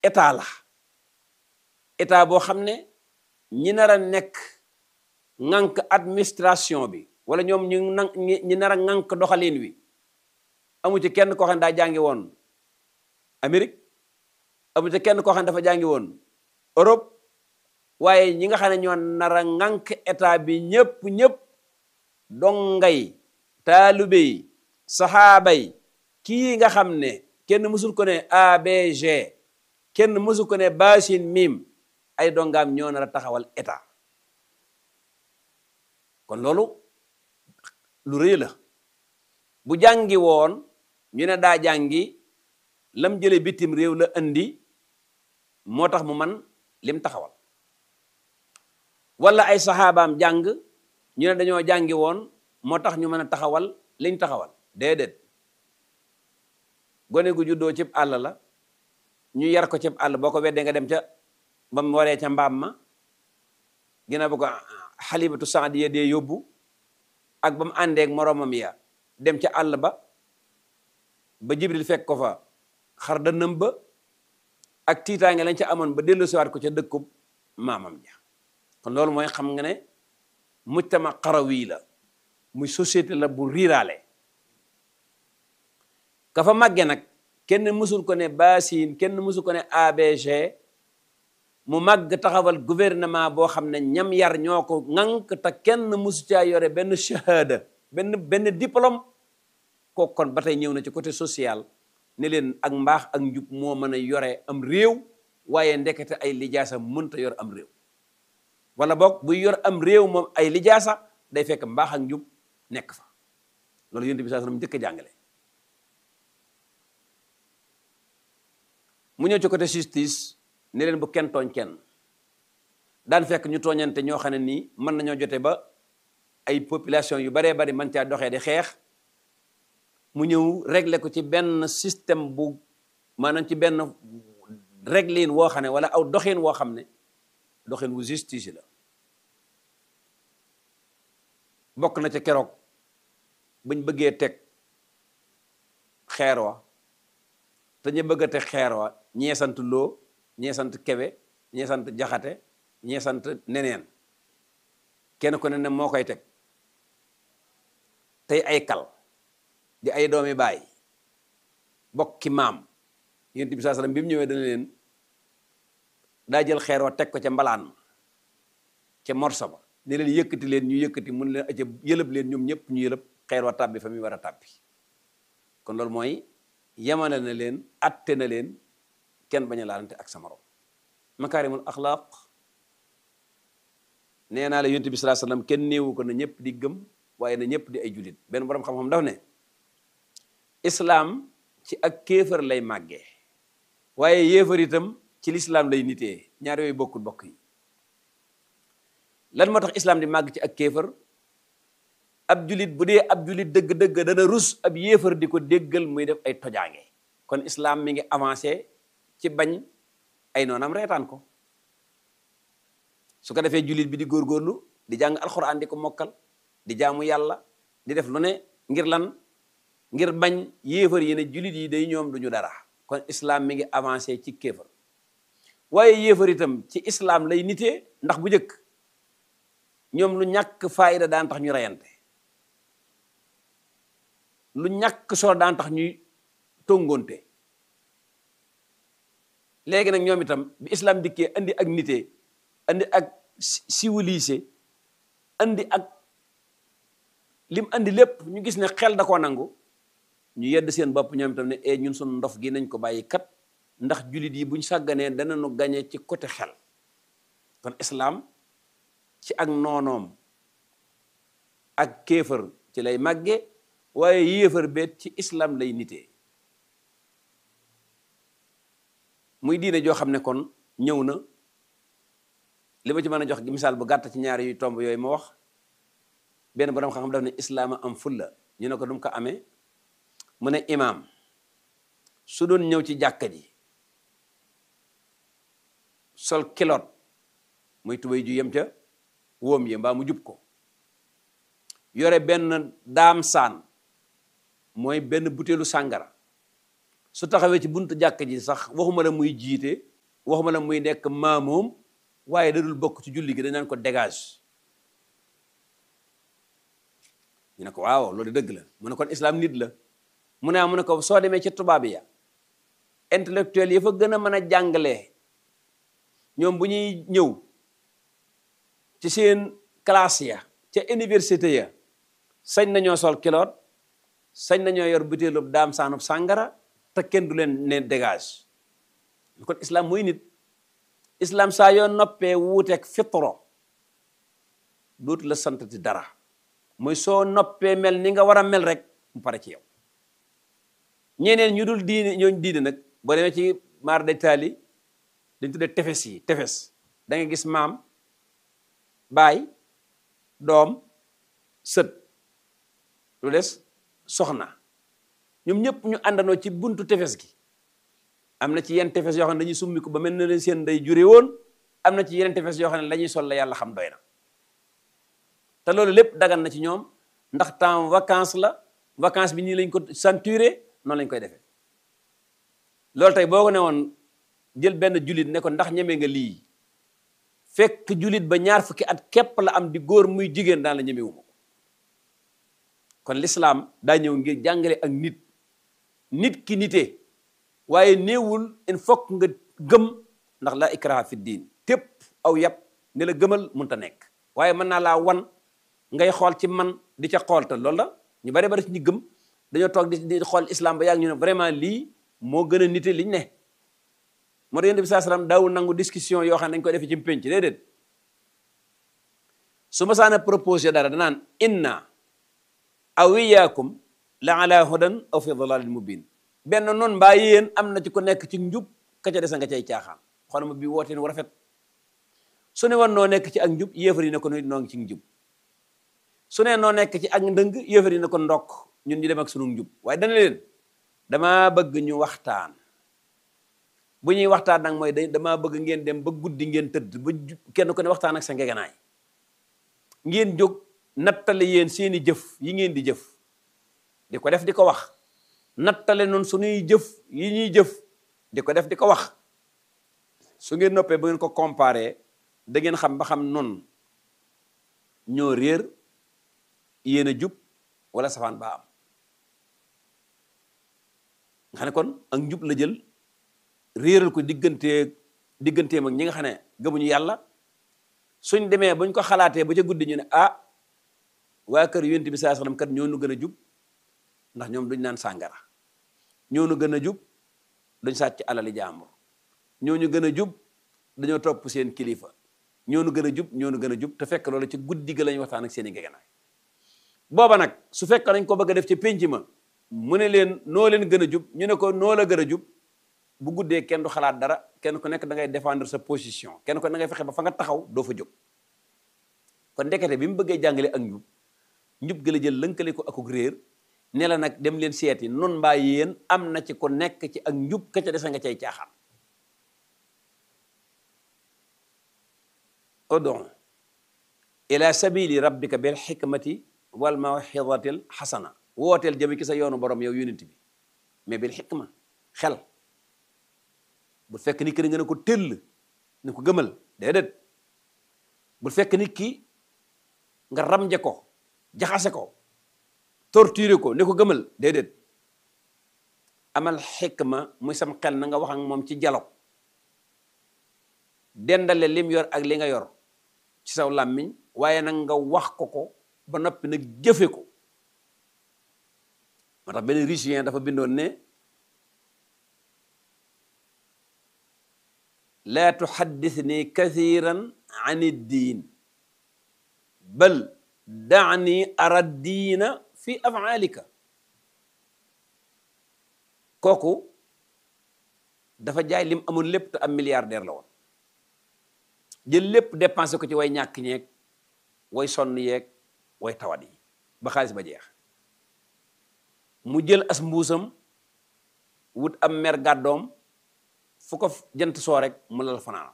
état la état boo xam ne ñi nar a nekk ŋànk administration bi wala ñoom ñu nan ñi nar a ŋànk doxalin wi amu ci kenn koo xam ne daa jàngi woon Amérique amu ci kenn koo xam ne dafa jàngi woon Europe waaye ñi nga xam ne ñoo nar a ŋànk état bi ñëpp ñëpp dongay taalube yi saxaaba yi kii nga xam ne kenn mësul ko ne ABG kenn mësul ko ne basin mim ay dongaam ñoo nar a taxawal état kon loolu lu rëy la bu jàngi woon ñu ne daa jàngi lam jële bitim réew la andi moo tax mu man lim taxawal wala ay saxaabaam jàng ñu ne dañoo jàngi woon moo tax ñu mën a taxawal liñ taxawal déedéet gone gu juddoo cib àll la ñu yar ko cib àll boo ko weddee nga dem ca ba mu waree ca mbaam ma gina ba ko xalibatu saadiya dee yóbbu ak ba mu àndeek moroomam ya dem ca àll ba ba jibril fekk ko fa xar dënnam ba ak tiitaange lañ ca amoon ba dellu siwaat ko ca dëkkub maamam ja kon loolu mooy xam nga ne mujtama xarawi la muy société la bu riiraale ka fa màgge nag kenn mësul ko ne basin kenn mësul ko ne ABG mu màgg taxawal gouvernement boo xam ne ñam yar ñoo ko ŋànk te kenn mësu caa yore benn shahada benn benn diplôme kooku kon ba tey ñëw na ci côté social ne leen ak mbaax ak njub moo mën a yore am réew waaye ndekete ay lijaasa mënta yor am réew wala boog buy yor am réew moom ay lijaasa day fekk mbaax ak njub nekk fa loolu yonent bi saa sallam njëkk a jàngale mu ñëw ci côté justice ne leen bu kenn tooñ kenn daan fekk ñu tooñante ñoo xam ne nii mën nañoo jote ba ay population yu baree bari man caa doxee di xeex mu ñëw régler ko ci benn système bu maanaam ci benn réglin woo xam ne wala aw doxin woo xam ne doxin wu justice la bokk na ca keroog buñ bëggee teg xeer wa te ñu bëgg a teg xeer wa ñee sant loo ñee sant kebe ñee sant jaxate ñee sant neneen kenn ku ne ne moo koy teg tey ay kal di ay doomi baay bokki maam yonent bi saa sallam bi mu ñëwee dana leen daa jël xeer wa teg ko ca mbalaan ma ca morso ba ne leen yëkkati leen ñu yëkkati mun leen aca yëlëb leen ñoom ñëpp ñu yëlëb xeer wa tàbbi fa muy war a tàbbi kon loolu mooy yemale na leen atte na leen kenn bañ a laalante ak sa morom makaarimul axlaaq nee naa la yonent bi salaa sallam kenn néewu ko na ñëpp di gëm waaye na ñëpp di ay julit benn borom xam-xam daf ne islaam ci ak kéefër lay màggee waaye yéefar itam ci lislaam lay nitee ñaar yooyu bokkul bokk yi lan moo tax islaam di màgg ci ak kéefër ab julit bu dee ab julit dëgg-dëgg dana rus ab yéefar di ko déggal muy def ay tojaange kon islaam mi ngi avancé ci bañ ay noonam reetaan ko su ko defee julit bi di góorgóorlu di jàng alxuraan di ko mokkal di jaamu yàlla di def lu ne ngir lan ngir bañ yéefar yi ne julit yi day ñoom duñu dara kon islaam mi ngi avancé ci kéefar waaye yéefar itam ci islaam lay nitee ndax bu njëkk ñoom lu ñàkk faayda daan tax ñu reyante lu ñàkk solo daan tax ñuy tongonte léegi nag ñoom itam bi islam dikkee andi ak nitee andi ak civilisé andi ak lim andi lépp ñu gis ne xel da koo nangu ñu yedd seen bopp ñoom itam ne e ñun sunu ndof gi nañ ko bàyyi kat ndax jullit yi buñ sàgganee danañu gañe ci côté xel kon islam ci ak noonoom ak kéefër ci lay màgge waaye yéefar beet ci islam lay nitee muy diine joo xam ne kon ñëw na li ma ci mën a jox misaal bu gàtt ci ñaari yu tomb yooyu ma wax benn borom xam-xam daf ne islaama am fulla ñu ne ko dum ko amee mu ne imaam su doon ñëw ci jàkka ji sol kilot muy tubéy ju yem ca wóom yi mbaa mu jub ko yore benn daam saan mooy benn butéelu sàngara su taxawee ci buntu jàkka ji sax waxuma la muy jiite waxuma la muy nekk maamoom waaye da dul bokk ci julli gi dañ naan ko dégage ñu ne ko waaw loolu dëgg la mu ne kon islam nit la mu ne mu ne ko soo demee ci tubaab ya intellectuel yi fa gën a mën a jàngalee ñoom bu ñuy ñëw ci seen classe ya ca université ya sañ nañoo sol kiloot sañ nañoo yor butéelub daam saanub sàngara te kenn du leen ne dégage kon islam mooy nit islam saa yoo noppee wuuteeg fitro dootu la sant ci dara mooy soo noppee mel ni nga war a mel rek mu pare ci yow ñeneen ñu dul diine ñooñ diine nag boo demee ci maar de taali dañ tuddee tefes yi tefes da nga gis maam baay doom sët lu des soxna ñoom ñëpp ñu àndandoo ci buntu tefes gi am na ci yenn tefes yoo xam ne dañuy summi ko ba mel na leen seen day jure woon am na ci yeneen tefes yoo xam ne la ñuy sol la yàlla xam doy na te loolu lépp dagan na ci ñoom ndax temps vacance la vacance bi nii lañ ko centuré noonu lañ koy defee loolu tey boo ko ne woon jël benn julit ne ko ndax ñeme nga lii fekk julit ba ñaar fukki at képp la am di góor muy jigéen daan la ñemewuma ko kon l'islam daa ñëw ngir jàngale ak nit nit ki nite waaye néewul il faut nga gëm ndax la ikraha fi diin tépp aw yàpp ne la gëmal munta nekk waaye mën naa laa wan ngay xool ci man di ca xool te loolu la ñu bari bari ci ñu gëm dañoo toog di di xool islam ba yàgg ñu ne vraiment lii moo gën a nite liñ ne moo tax yonent bi saa salaam daawul nangu discussion yoo xam ne dañ koy defee ci pénc déedéet su ma saana proposé dara danaan inna aw iyaakum la ala hudan aw fi dalalin mubin benn noonu mbaa yéen am na ci ko nekk ci njub ka ca des nga cay caaxaan xool ma bi wooteen wu rafet su ne woon noo nekk ci ak njub yéefar yi ne ko noo ngi ci njub su ne noo nekk ci ak ndëng yéefar yi ne ko ndokk ñun ñu dem ak sunu njub waaye dana leen damaa bëgg ñu waxtaan bu ñuy waxtaan nag mooy damaa bëgg ngeen dem ba guddi ngeen tëdd ba kenn ku ne waxtaan ak sa ngegenaay ngeen jóg nattale yéen seeni jëf yi ngeen di jëf di ko def di ko wax nattale noonu suñuy jëf yi ñuy jëf di ko def di ko wax su ngeen noppee ba ngeen ko comparé da ngeen xam ba xam noonu ñoo réer yéen a jub wala safaan ba am nga xam ne kon ak njub la jël réeral ko diggante digganteem ak ñi nga xam ne gëmuñu yàlla suñ demee buñ ko xalaatee ba ca guddi ñu ne ah waa kër yonent bi saa sallam kat ñoo nu gën a jub ndax ñoom duñ naan sàngara ñoo nu gën a jub duñ sàcc alali jàmbur ñoo ñu gën a jub dañoo topp seen kilifa ñoo nu gën a jub ñoo nu gën a jub te fekk loolu ci guddi ga lañu waxtaan ak seen i ngegenaay booba nag su fekk nañ ko bëgg a def ci pénc ma mu ne leen noo leen gën a jub ñu ne ko noo la gën a jub bu guddee kenn du xalaat dara kenn ku nekk da ngay défendre sa position kenn ko da ngay fexe ba fa nga taxaw doo fa jóg kon ndekete bi mu bëggee jàngale ak njub njub gën a jël lënkale ko akuk réer ne la nag dem leen seeti nun mbaa yéen am na ci ko nekk ci ak njub ka ca dese nga cay caaxaan ud'u ila sabili rabbika bil hikmati wal mawxidatil xasana wooteel jëme ci sa yoonu borom yow yonent bi mais bil xikma xel bu fekk nit ki nga ne ko tëll ne ko gëmal déedéet bu fekk nit ki nga ramje ko jaxase ko torturer ko ne ko gëmal déedéet amal xikma muy sam xel na nga wax ak moom ci dialogue dendale lim yor ak li nga yor ci saw làmmiñ waaye nag nga wax ko ko ba noppi nag jëfe ko moo tax benn richien dafa bindoon ne laa tuxaddisni kathiran an iddiin bal daani ara diina fi afaalika kooku dafa jaay lim amoon lépp te am milliardaire la woon jël lépp dépensé ko ci way ñàkk ñeeg way sonn yeeg way tawat yi ba xaalis ba jeex mu jël as mbuusam wut am mer gàddoom fu ko jant soo rek mu lal fanaanam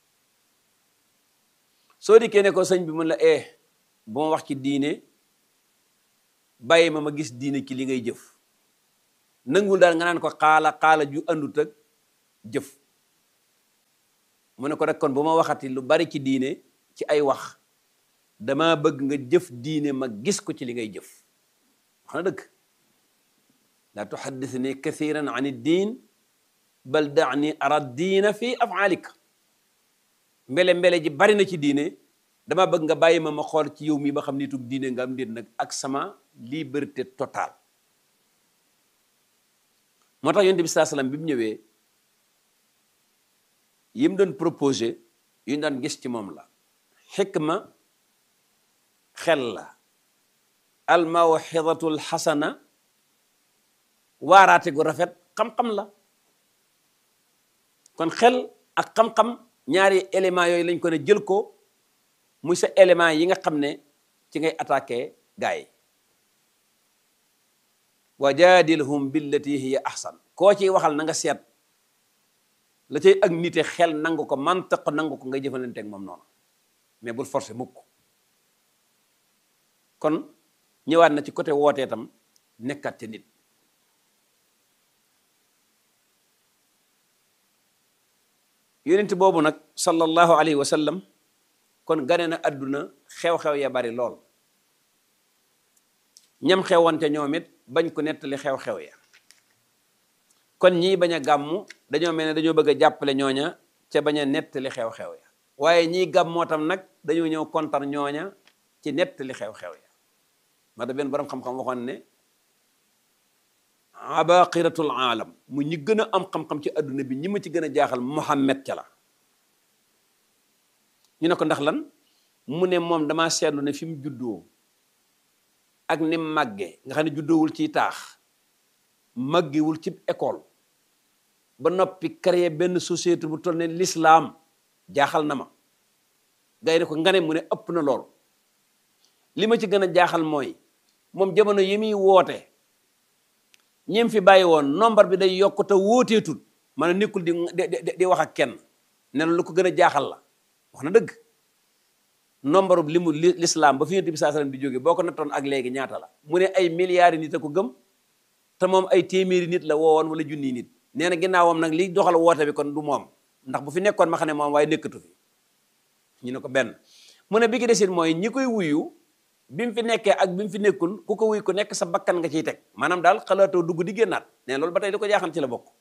soo dikkee ne ko sëñ bi mun la eh bu ma wax ci diine bàyyi ma ma gis diine ci li ngay jëf nangul daal nga naan ko xaala xaala ju àndut ak jëf mu ne ko rek kon bu ma waxati lu bari ci diine ci ay wax dama bëgg nga jëf diine ma gis ko ci li ngay jëf wax na dëgg laa tuhaddithni kathiran an ad-din bal da'ni ara diina fi af'alika mbele mbele ji bari na ci diine dama bëgg nga bàyyi ma ma xool ci yow mii ba xam nitug diine nga am déet nag ak sama liberté totale moo tax yonent bi saa salaam bi mu ñëwee yi mu doon proposé yu ñu daan gis ci moom la xikma xel la almawxidatul xasana waaraate gu rafet xam-xam la kon xel ak xam-xam ñaari éléments yooyu lañ ko ne jël ko muy sa élément yi nga xam ne ci ngay attaqué gaa yi wa jaadilhum billati hiya ahsan koo ciy waxal na nga seet la cay ak nite xel nangu ko mantiq nangu ko ngay jëfalante ak moom noonu mais bul forcé mukk kon ñëwaat na ci côté wootee tam nekkat ci nit yonent boobu nag sallallahu alayhi wa sallam kon gane na àdduna xew-xew ya bari lool ñam xewante ñoom it bañ ko nettali xew-xew ya kon ñii bañ a gàmmu dañoo mel ne dañoo bëgg a jàppale ñooña ca bañ a nettali xew-xew ya waaye ñii gàmmoo tam nag dañoo ñëw kontar ñooña ci nettali xew-xew ya ma da benn borom xam-xam waxoon ne abaqiratul aalam mu ñi gën a am xam-xam ci adduna bi ñi ma ci gën a jaaxal Muhammad ca la ñu ne ko ndax lan mu ne moom damaa seetlu ne fi mu juddoo ak ni mu màggee nga xam ne juddoowul ci taax màggewul ci école ba noppi créer benn société bu toll ne l'islam jaaxal na ma gay ne ko nga ne mu ne ëpp na lool li ma ci gën a jaaxal mooy moom jamono yi muy woote ñim fi bàyyi woon nombre bi day yokk te wóoteetul maanaam nekkul di di di wax ak kenn ne lu ko gën a jaaxal la wax na dëgg nombre bi li mu l'islam ba fi yonent bi saa sallam di jóge boo ko nattoon ak léegi ñaata la mu ne ay milliards nit a ko gëm te moom ay téeméeri nit la woowoon wala junniy nit nee na ginnaawam nag li doxal woote bi kon du moom ndax bu fi nekkoon ma xam ne moom waaye nekkatu fi ñu ne ko benn mu ne bi ki desit mooy ñi koy wuyu bi mu fi nekkee ak bi mu fi nekkul ku ko wuy ko nekk sa bakkan nga ciy teg maanaam daal xalaatoo dugg di génnaat ne loolu ba tey di ko jaaxal ci la bokk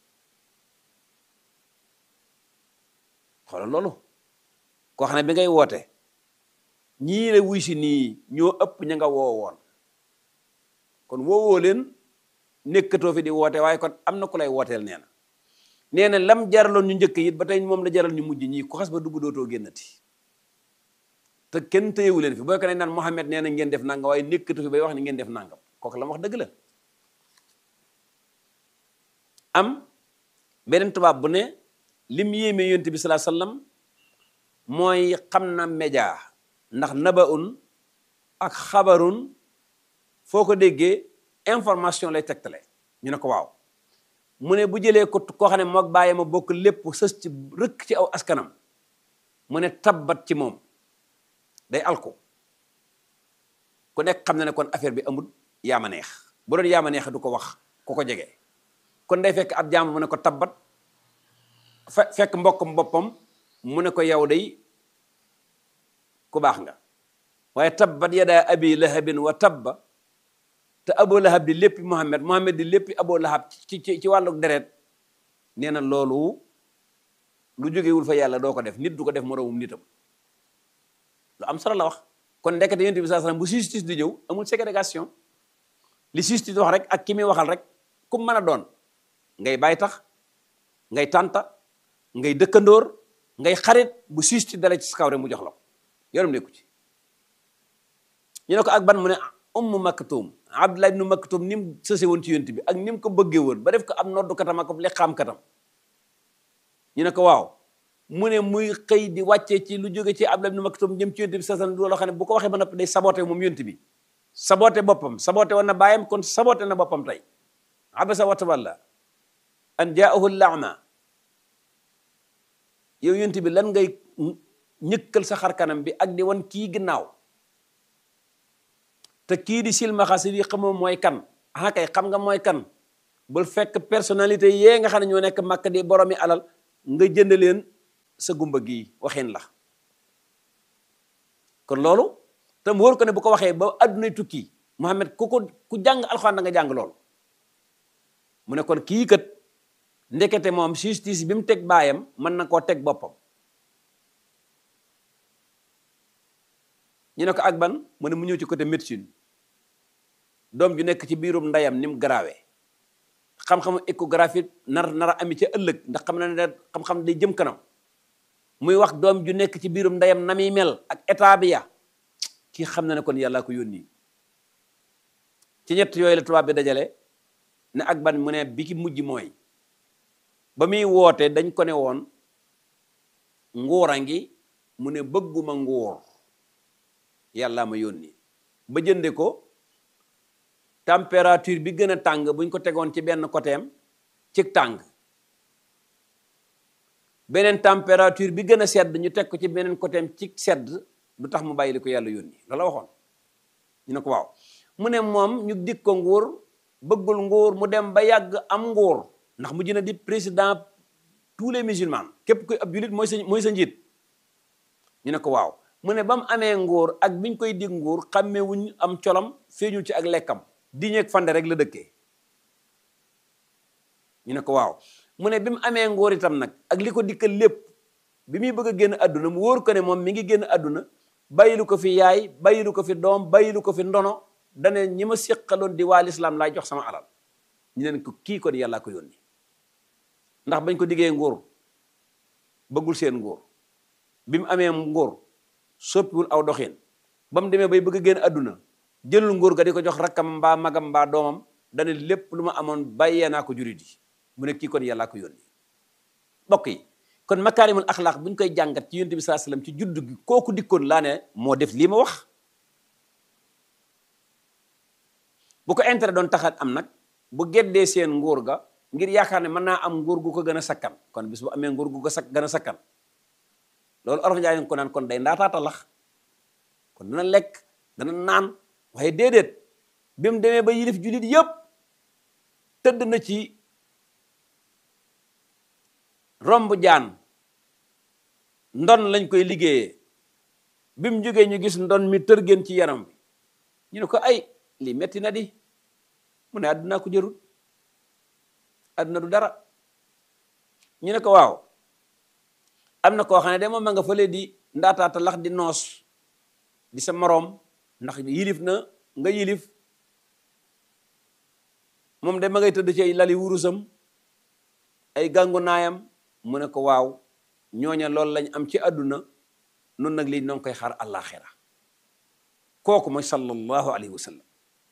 xoolal loolu koo xam ne bi ngay woote ñii la wuy si nii ñoo ëpp ña nga woowoon kon woowoo leen nekkatoo fi di woote waaye kon am na ku lay wooteel nee na nee na lam jaraloon ñu njëkk it ba tey moom la jaral ñu mujj ñii ku xas ba dugg dootoo génnati te kenn téyewu leen fi booy ko ne naan Mohamed nee na ngeen def nangam waaye nekkatu fi bay wax ni ngeen def nangam kooku la ma wax dëgg la am beneen tubaab bu ne lim yéeme yonent bi salaa sallam mooy xam na média ndax nabaun ak xabarun foo ko déggee information lay tegtale ñu ne ko waaw mu ne bu jëlee ko koo xam ne moog bàyyi ma bokk lépp sës ci rëkk ci aw askanam mu ne tabbat ci moom day alko ku nekk xam na ne kon affaire bi amul yaama neex bu doon yaama neex du ko wax ku ko jege kon day fekk ab jaam mu ne ko tabbat fe fekk mbokkam boppam mu ne ko yow day ku baax nga waaye tabbat yadaa abi lahabin wa tabba te abo lahab di léppi Muhammad Muhammad di léppi abo lahab ci ci ci wàllu deret nee na loolu lu jógewul fa yàlla doo ko def nit du ko def moroomum nitam lu am solo la wax kon ndekete yonent bi sallallahu alayhi wasallam bu justice di ñëw amul ségrégation li justice wax rek ak ki muy waxal rek ku mën a doon ngay bàyyi tax ngay tànta ngay dëkkandoor ngay xarit bu justice dala ci kaw rek mu jox la ko yoonam nekku ci ñu ne ko ak ban mu ne ummu maktum abdullah ibnu maktum ni mu sëse woon ci yonent bi ak ni mu ko bëggee woon ba def ko am noddu katam ak li xam katam ñu ne ko waaw mu ne muy xëy di wàccee ci lu jóge ci abdullah ibnu maktum jëm ci yonent bi sasan loo xam ne bu ko waxee ba noppi day saboté moom yonent bi saboté boppam saboté woon na bàyyam kon saboté na boppam tey abasa wa tawalla an jaahu lama yow yonent bi lan ngay ñëkkal sa xar kanam bi ak di wan kii ginnaaw te kii di silmaxa si di xamoo mooy kan ah kay xam nga mooy kan bul fekk personnalité yee nga xam ne ñoo nekk màkk di boromi alal nga jënd leen sa gumba gi waxin la kon loolu te mu wóor ko ne bu ko waxee ba addunay tukki Muhammad ku ko ku jàng alxuraan da nga jàng loolu mu ne kon kii kat ndekete moom justice bi mu teg baayam mën na koo teg boppam ñu ne ko ak ban mu ne mu ñëw ci côté médecine doom ju nekk ci biirum ndeyam ni mu garaawee xam-xamu échographie nar nar a ami ca ëllëg ndax xam na ne xam-xam day jëm kanam muy wax doom ju nekk ci biirum ndeyam na muy mel ak état bi ya kii xam na ne kon yàllaa ko yónni ci ñett yooyu la tubaab bi dajale ne ak ban mu ne bi ki mujj mooy ba muy woote dañ ko ne woon nguura ngi mu ne bëgguma nguur yàllaa ma yónni ba jënde ko température bi gën a tàng buñ ko tegoon ci benn côtéem ci tàng beneen température bi gën a sedd ñu teg ko ci beneen côtéem ci sedd du tax mu bàyyi li ko yàlla yónni loola waxoon ñu ne ko waaw mu ne moom ñu dig ko nguur bëggul nguur mu dem ba yàgg am nguur ndax mu jëna di président tous les musulmans képp kuy ab julit mooy sa mooy sa njiit ñu ne ko waaw mu ne ba mu amee nguur ak biñ koy dig nguur xàmmewuñ am colam feeñul ci ak lekkam diñeeg fande rek la dëkkee ñu ne ko waaw mu ne bi mu amee nguur itam nag ak li ko dikkal lépp bi muy bëgg a génn àdduna mu wóor ko ne moom mi ngi génn àdduna bàyyilu ko fi yaay bàyyilu ko fi doom bàyyilu ko fi ndono dane ñi ma séqaloon di waa lislaam laay jox sama alal ñu leen ko kii kon yàllaa ko yónni ndax bañ ko diggee nguur bëggul seen nguur bi mu amee nguur soppiwul aw doxin ba mu demee bay bëgg a génn àdduna jëlul nguur ga di ko jox rakkam mbaa magam mbaa doomam dane lépp lu ma amoon bàyyee naa ko jurit yi mu ne kii kon yàllaa ko yónni mbokk yi kon makaarimul axlaaq bu ñu koy jàngat ci yonent bi saa sallam ci juddu gi kooku dikkoon laa ne moo def lii ma wax bu ko intérêt doon taxat am nag bu geddee seen nguur ga ngir yaakaar ne mën naa am nguur gu ko gën a sakkan kon bis bu amee nguur gu ko sak gën a sakkan loolu olof njaay ko naan kon day ndaataata lax kon dana lekk dana naan waaye déedéet bi mu demee ba yilif jullit yëpp tëdd na ci romb jaan ndon lañ koy liggéeyee bi mu jógee ñu gis ndon mi tërgeen ci yaram bi ñu ne ko ay lii metti na di mu ne àdduna ko jërul àdduna du dara ñu ne ko waaw am na koo xam ne de moom ma nga fële di ndaataata lax di noos di sa moroom ndax yilif na nga yilif moom de ma ngay tëdd ci lali wurusam ay gàngu naayam mu ne ko waaw ñooña loolu lañ am ci àdduna noonu nag lii noo ngi koy xaar àllaaxira kooku mooy sallallahu alayhi wa sallam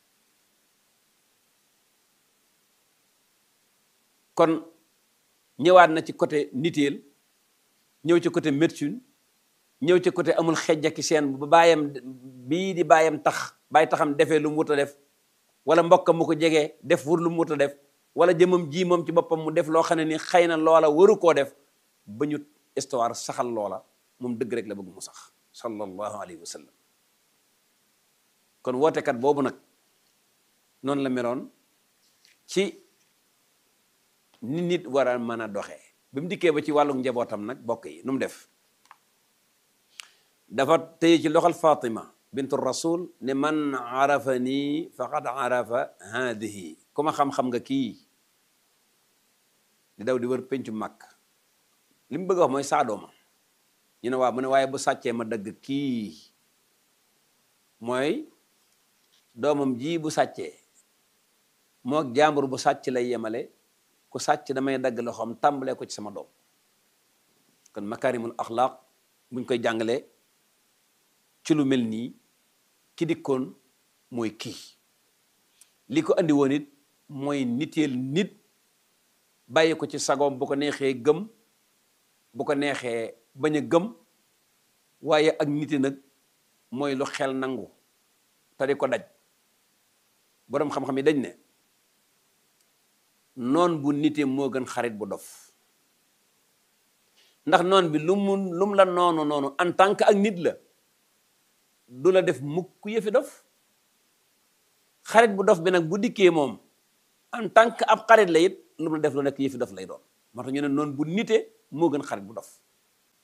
kon ñëwaat na ci côté niteel ñëw ci côté médecine ñëw ci côté amul xejjaki seen ba baayam bii di baayam tax bàyyi taxam defee lu mu wut a def wala mbokkam mu ko jegee def wur lu mu wut a def wala jëmam ji moom ci boppam mu def loo xam ne ni xëy na loola waru koo def ba ñu histoire saxal loola moom dëgg rek la bëgg mu sax sallallahu alayhi wa sallam kon wootekat boobu nag noonu la meloon ci ni nit war a mën a doxee bi mu dikkee ba ci wàllu njabootam nag bokk yi nu mu def dafa téye ci loxol Fatima bintu rasul ne man arafa nii faqad arafa haadihi ku ma xam-xam nga kii di daw di wër pencu màkk li mu bëgg a wax mooy saadooma ñu ne waaw mu ne waaye bu sàccee ma dagg kii mooy doomam ji bu sàccee moog jàmbur bu sàcc lay yemale ku sàcc damay dagg loxoom tàmbalee ko ci sama doom kon makarimul axlaaq buñ koy jàngalee ci lu mel nii ki dikkoon mooy kii li ko andi woon it mooy niteel nit bàyyi ko ci sagoom bu ko neexee gëm bu ko neexee bañ a gëm waaye ak nite nag mooy lu xel nangu te di ko daj boroom xam-xam yi dañ ne noon bu nite moo gën xarit bu dof ndax noon bi lu mu lu mu la noonu noonu en tant que ak nit la du la def mukk yëfi dof xarit bu dof bi nag bu dikkee moom en tant que ab xarit la it lu mu la def lu nekk yëfi dof lay doon moo tax ñu ne noonu bu nite moo gën xarit bu dof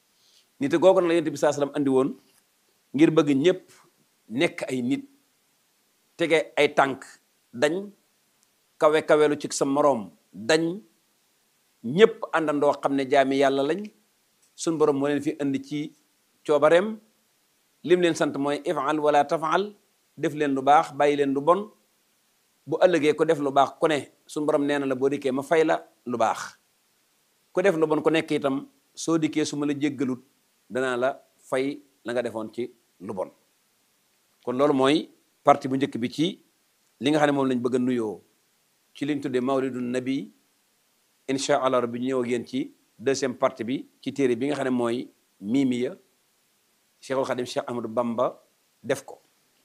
nit googu na la yonent bi saa sallam andi woon ngir bëgg ñëpp nekk ay nit tege ay tànk dañ kawe kawelu ci sa moroom dañ ñëpp àndandoo xam ne jaami yàlla lañ suñ borom moo leen fi andi ci coobareem lim leen sant mooy ifal wala tafal def leen lu baax bàyyi leen lu bon bu ëllëgee ko def lu baax ku ne suñ borom nee na la boo dikkee ma fay la lu baax ku def lu bon ku nekk itam soo dikkee su ma la jéggalut danaa la fay la nga defoon ci lu bon kon loolu mooy partie bu njëkk bi ci li nga xam ne moom lañ bëgg a nuyoo ci liñ tuddee mawlidu nabi incha allah rabbi ñu ñëw ak yéen ci deuxième partie bi ci téere bi nga xam ne mooy miimiya cheikhul xadim cheikh ahmadou bamba def ko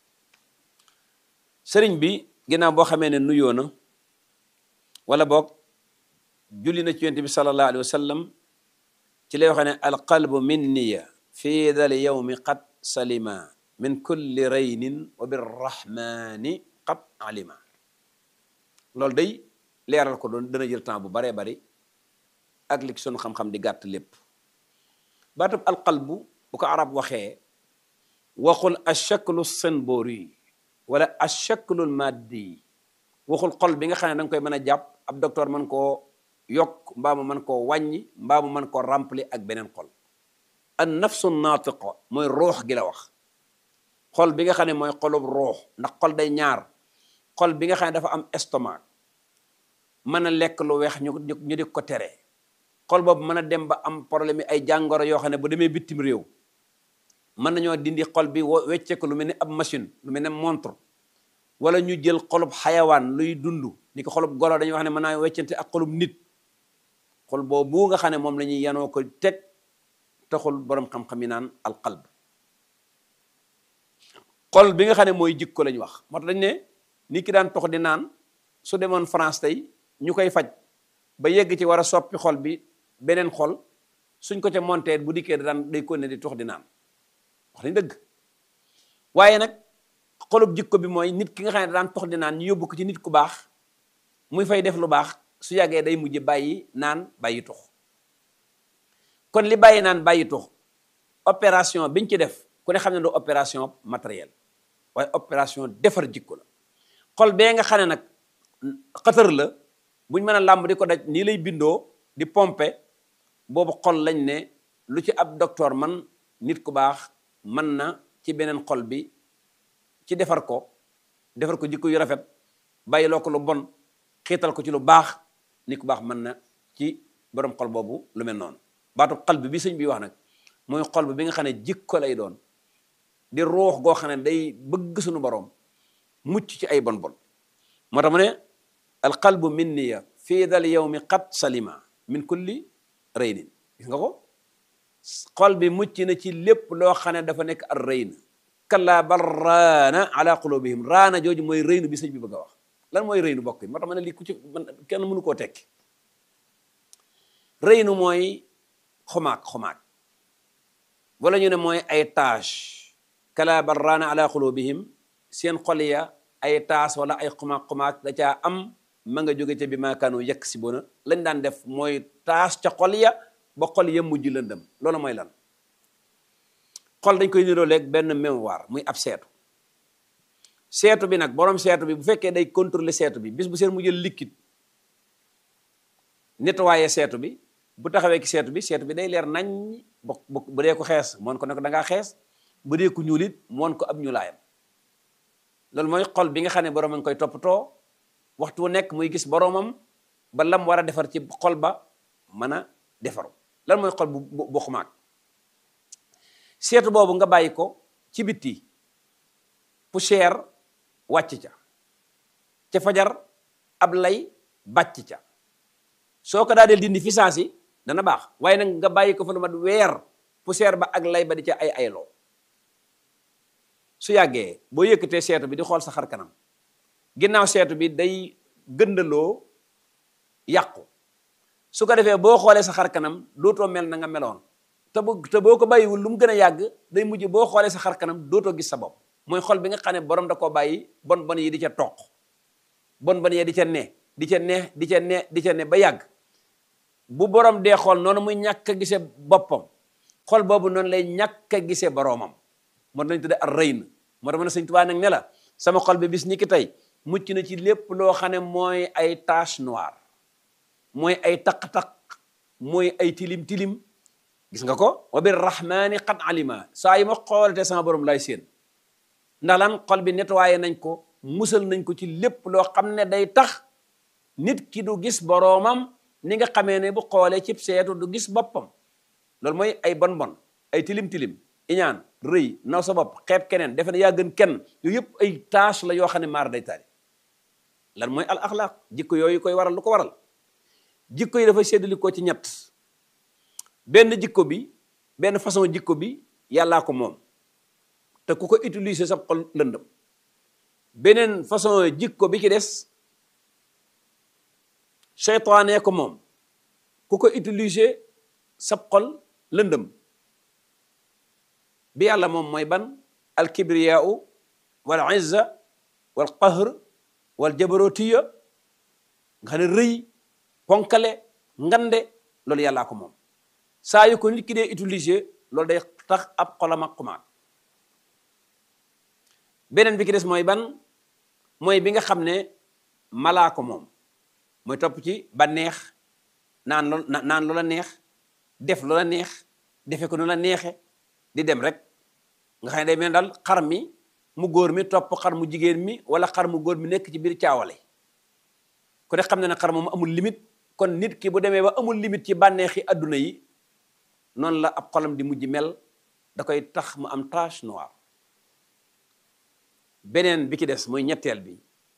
sëriñ bi ginnaaw boo xamee ne nuyoo na wala boog julli na ci yonent bi sallallahu alayhi wa sallam ci lay waxee ne alqalbu minniya fii dal yawmi qad salima min kulli raynin wa birrahmani qad alima loolu day leeral ko doon dana jël temps bu baree bari ak li sunu xam-xam di gàtt lépp baatub alqalbu bu ko arab waxee waxul ashaklu senbori wala ashaklu maddi waxul xol bi nga xam ne da nga koy mën a jàpp ab docteur mën koo yokk mbaa mu mën koo wàññi mbaa mu mën koo remplir ak beneen xol an nafsu naatiqa mooy ruux gi la wax xol bi nga xam ne mooy xolub ruux ndax xol day ñaar xol bi nga xam ne dafa am estomac mën a lekk lu weex ñu ñu di ko tere xol boobu mën a dem ba am problème yi ay jàngoro yoo xam ne bu demee bitim réew mën nañoo dindi xol bi wecce ko lu mel ni ab machine lu mel ne montre wala ñu jël xolub xayawaan luy dund ni ko xolub golo dañuy wax ne mën naa weccante ak xolub nit xol boobu nga xam ne moom la ñuy yanoo ko teg taxul borom xam-xam yi naan alqalb xol bi nga xam ne mooy jikko lañ wax moo tax dañ ne nit ki daan tox di naan su demoon France tey ñu koy faj ba yegg ci war a soppi xol bi beneen xol suñ ko ca monteet bu dikkee daan day konne di tox di naan wax nañ dëgg waaye nag xolub jikko bi mooy nit ki nga xam ne daan tox di naan ñu yóbbu ko ci nit ku baax muy fay def lu baax su yàggee day mujj bàyyi naan bàyyi tux kon li bàyyi naan bàyyi tux opération biñ ci def ku ne xam ne du opération matériel waaye opération defar jikko la xol bee nga xam ne nag xëtër la buñ mën a làmb di ko daj nii lay bindoo di pompe boobu xol lañ ne lu ci ab docteur man nit ku baax mën na ci beneen xol bi ci defar ko defar ko jikko yu rafet bàyyiloo ko lu bon xiital ko ci lu baax nit ku baax mën na ci borom xol boobu lu mel noonu baatu xal bi bi sëñ bi wax nag mooy xol bi bi nga xam ne jikko lay doon di ruux goo xam ne day bëgg suñu borom mucc ci ay bon bon moo tax mu ne alqalbu minniya fii dal yawmi qad salima min kulli raynin gis nga ko xol bi mucc na ci lépp loo xam ne dafa nekk ar rayn kalla bal raana ala qulubihim raana jooju mooy rëynu bi sëñ bi bëgg a wax lan mooy rëynu bokk yi moo tax ma ne lii ku ci kenn mënu koo tekki rëynu mooy xumaag xumaag wala ñu ne mooy ay tâche kala bal raana ala qulubihim seen xol ya ay taas wala ay xumaag xumaag da caa am ma nga jóge ca bi maakaanu yekk si bona lañ daan def mooy taas ca xol ya ba xol ya mujj lëndëm loolu mooy lan xol dañ koy niroo léeg benn mémoire muy ab seetu seetu bi nag borom seetu bi bu fekkee day contrôler seetu bi bis bu seen mu jël liquide nettoyer seetu bi bu taxawee ki seetu bi seetu bi day leer nañ bu bu dee ko xees moon ko ne ko da ngaa xees bu dee ko ñuul it moon ko ab ñuulaayam loolu mooy xol bi nga xam ne borom a ngi koy toppatoo waxtu wu nekk muy gis boromam ba lam war a defar ci xol ba mën a defaru lan mooy xol bu bu xumaag seetu boobu nga bàyyi ko ci bitti poussière wàcc ca ca fajar ab lay bàcc ca soo ko daa del dindi fi saasi dana baax waaye nag nga bàyyi ko fa lu mat weer poussière ba ak lay ba di ca ay ayloo su yàggee boo yëkkatee seetu bi di xool sa xar kanam ginnaaw seetu bi day gëndaloo yàqu su ko defee boo xoolee sa xar kanam dootoo mel na nga meloon te bu te boo ko bàyyiwul lu mu gën a yàgg day mujj boo xoolee sa xar kanam dootoo gis sa bopp mooy xol bi nga xam ne borom da koo bàyyi bon bon yi di ca toq bon bon yi di ca ne di ca ne di ca ne di ca ne ba yàgg bu borom dee xool noonu muy ñàkk a gisee boppam xol boobu noonu lay ñàkk a gisee boroomam moo lañ tudde ar rëyn moo tax ma ne sëñ Tuubaa nag ne la sama xol bi bis ni ki tey mucc na ci lépp loo xam ne mooy ay tache noire mooy ay taq-taq mooy ay tilim-tilim gis nga ko wa bir rahmani qad alima saa yi ma xoolatee sama borom lay seen ndax lan xol bi nettoyé nañ ko musal nañ ko ci lépp loo xam ne day tax nit ki du gis boroomam ni nga xamee ne bu xoolee cib seetu du gis boppam loolu mooy ay bon bon ay tilim-tilim iñaan rëy naw sa bopp xeeb keneen defe ne yaa gën kenn yooyu yëpp ay tâche la yoo xam ne maar day taali lan mooy al axlaaq jikko yooyu koy waral lu ko waral jikko yi dafay séddali ko ci ñett benn jikko bi benn façon jikko bi yàllaa ko moom te ku ko utiliser sa xol lëndëm beneen façon jikko bi ci des seytaane ko moom ku ko utiliser sa xol lëndëm bi yàlla moom mooy ban al kibriyaau wal izza wal qahr wal jabarotiya nga xam ne rëy ponkale ngande loolu yàllaa ko moom saa yu ko nit ki dee utiliser loolu day tax ab xolam ak xumaat beneen bi ki des mooy ban mooy bi nga xam ne malaa ko moom mooy topp ci ba neex naan lool naan loola neex def loola neex defe ko nu la neexe di dem rek nga xam ne day mel daal xar mi mu góor mi topp xar mu jigéen mi wala xar mu góor mi nekk ci biir caawale ku ne xam ne ne xar moom amul limite kon nit ki bu demee ba amul limite ci bànneexi adduna yi noonu la ab xolam di mujj mel da koy tax mu am tache noire beneen bi ki des mooy ñetteel bi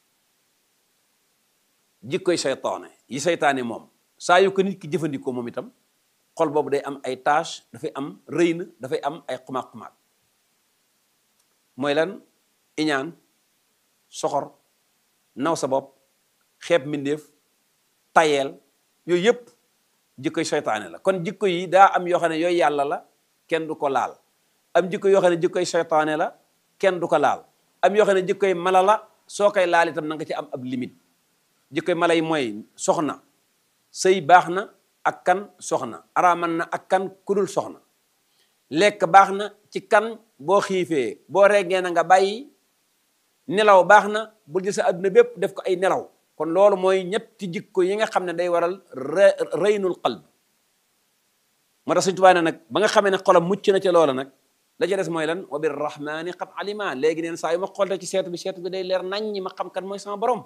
jikkoy seytaane yi seytaane moom saa yu ko nit ki jëfandikoo moom itam xol boobu day am ay tâche dafay am rëyn dafay am ay xumaag-xumaag mooy lan iñaan soxor naw sa bopp xeeb mbindeef tayeel yooyu yëpp jikkoy seytaane la kon jikko yi daa am yoo xam ne yooyu yàlla la kenn du ko laal am jikko yoo xam ne jikkoy seytaane la kenn du ko laal am yoo xam ne jikkoy mala la soo koy laal itam na nga ci am ab limite jikkoy mala yi mooy soxna sëy baax na ak kan soxna araaman na ak kan kudul soxna lekk baax na ci kan boo xiifee boo reggee na nga bàyyi nelaw baax na bul jël sa adduna bépp def ko ay nelaw kon loolu mooy ñetti jikko yi nga xam ne day waral reynul qalb moo tax Sëñ Tuubaa ne nag ba nga xamee ne xolam mucc na ca loola nag la ca des mooy lan wa bir rahmani qad alima léegi neen saa yu ma xolte ci seetu bi seetu bi day leer nañ ñi ma xam kan mooy sama borom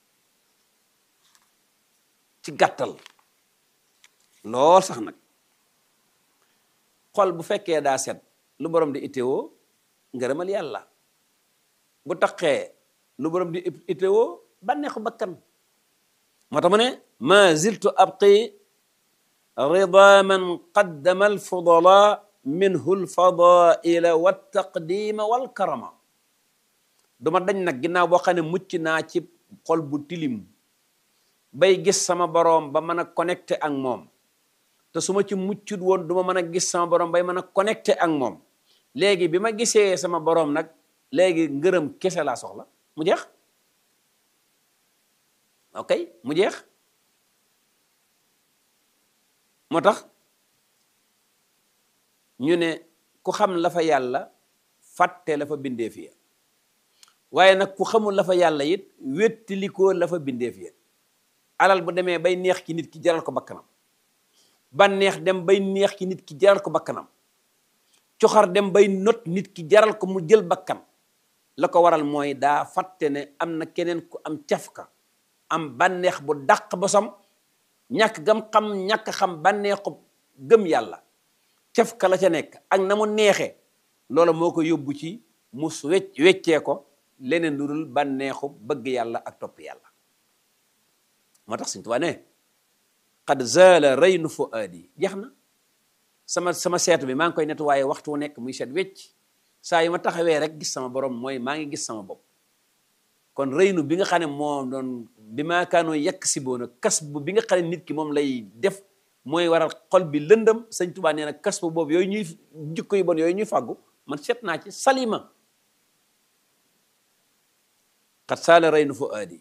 ci gàttal lool sax nag xol bu fekkee daa set lu borom di itteewoo ngërëmal yàlla bu taqee lu borom di itteewoo bànneexu bakkan moo tax mu ne ma ziltu abqi rida man qaddama alfudala minhu alfadaila waltaqdima walkarama duma dañ nag ginnaaw boo xam ne mucc naa ci xol bu tilim bay gis sama boroom ba mën a connecté ak moom te su ma ci muccut woon du ma mën a gis sama boroom bay mën a connecté ak moom léegi bi ma gisee sama boroom nag léegi ngërëm kese laa soxla mu jeex ok mu jeex moo tax ñu ne ku xam la fa yàlla fàtte la fa bindeef ya waaye nag ku xamul la fa yàlla it wéttalikoo la fa bindeef ya alal bu demee bay neex ki nit ki jaral ko bakkanam ba neex dem bay neex ki nit ki jaral ko bakkanam coxar dem bay not nit ki jaral ko mu jël bakkan la ko waral mooy daa fàtte ne am na keneen ku am cafka am bànneex bu dàq bosam ñàkk gam xam ñàkk xam bànneexu gëm yàlla cafka la ca nekk ak na mu neexee loola moo ko yóbbu ci mu wecc weccee ko leneen lu dul bànneexu bëgg yàlla ak topp yàlla moo tax Sëñ Tuubaa ne qad zaala raynu fuaadi jeex na sama sama seetu bi maa ngi koy nettoyé waxtu wu nekk muy seet wecc saa yi ma taxawee rek gis sama borom mooy maa ngi gis sama bopp kon rëynu bi nga xam ne moo doon bi maa kaanoo yekk si boona kas bu bi nga xam ne nit ki moom lay def mooy waral xol bi lëndëm Sëñ Tuubaa nee na kas bu boobu yooyu ñuy jikko yu bon yooyu ñuy fàggu man seet naa ci salima xat saala rëynu fuaadi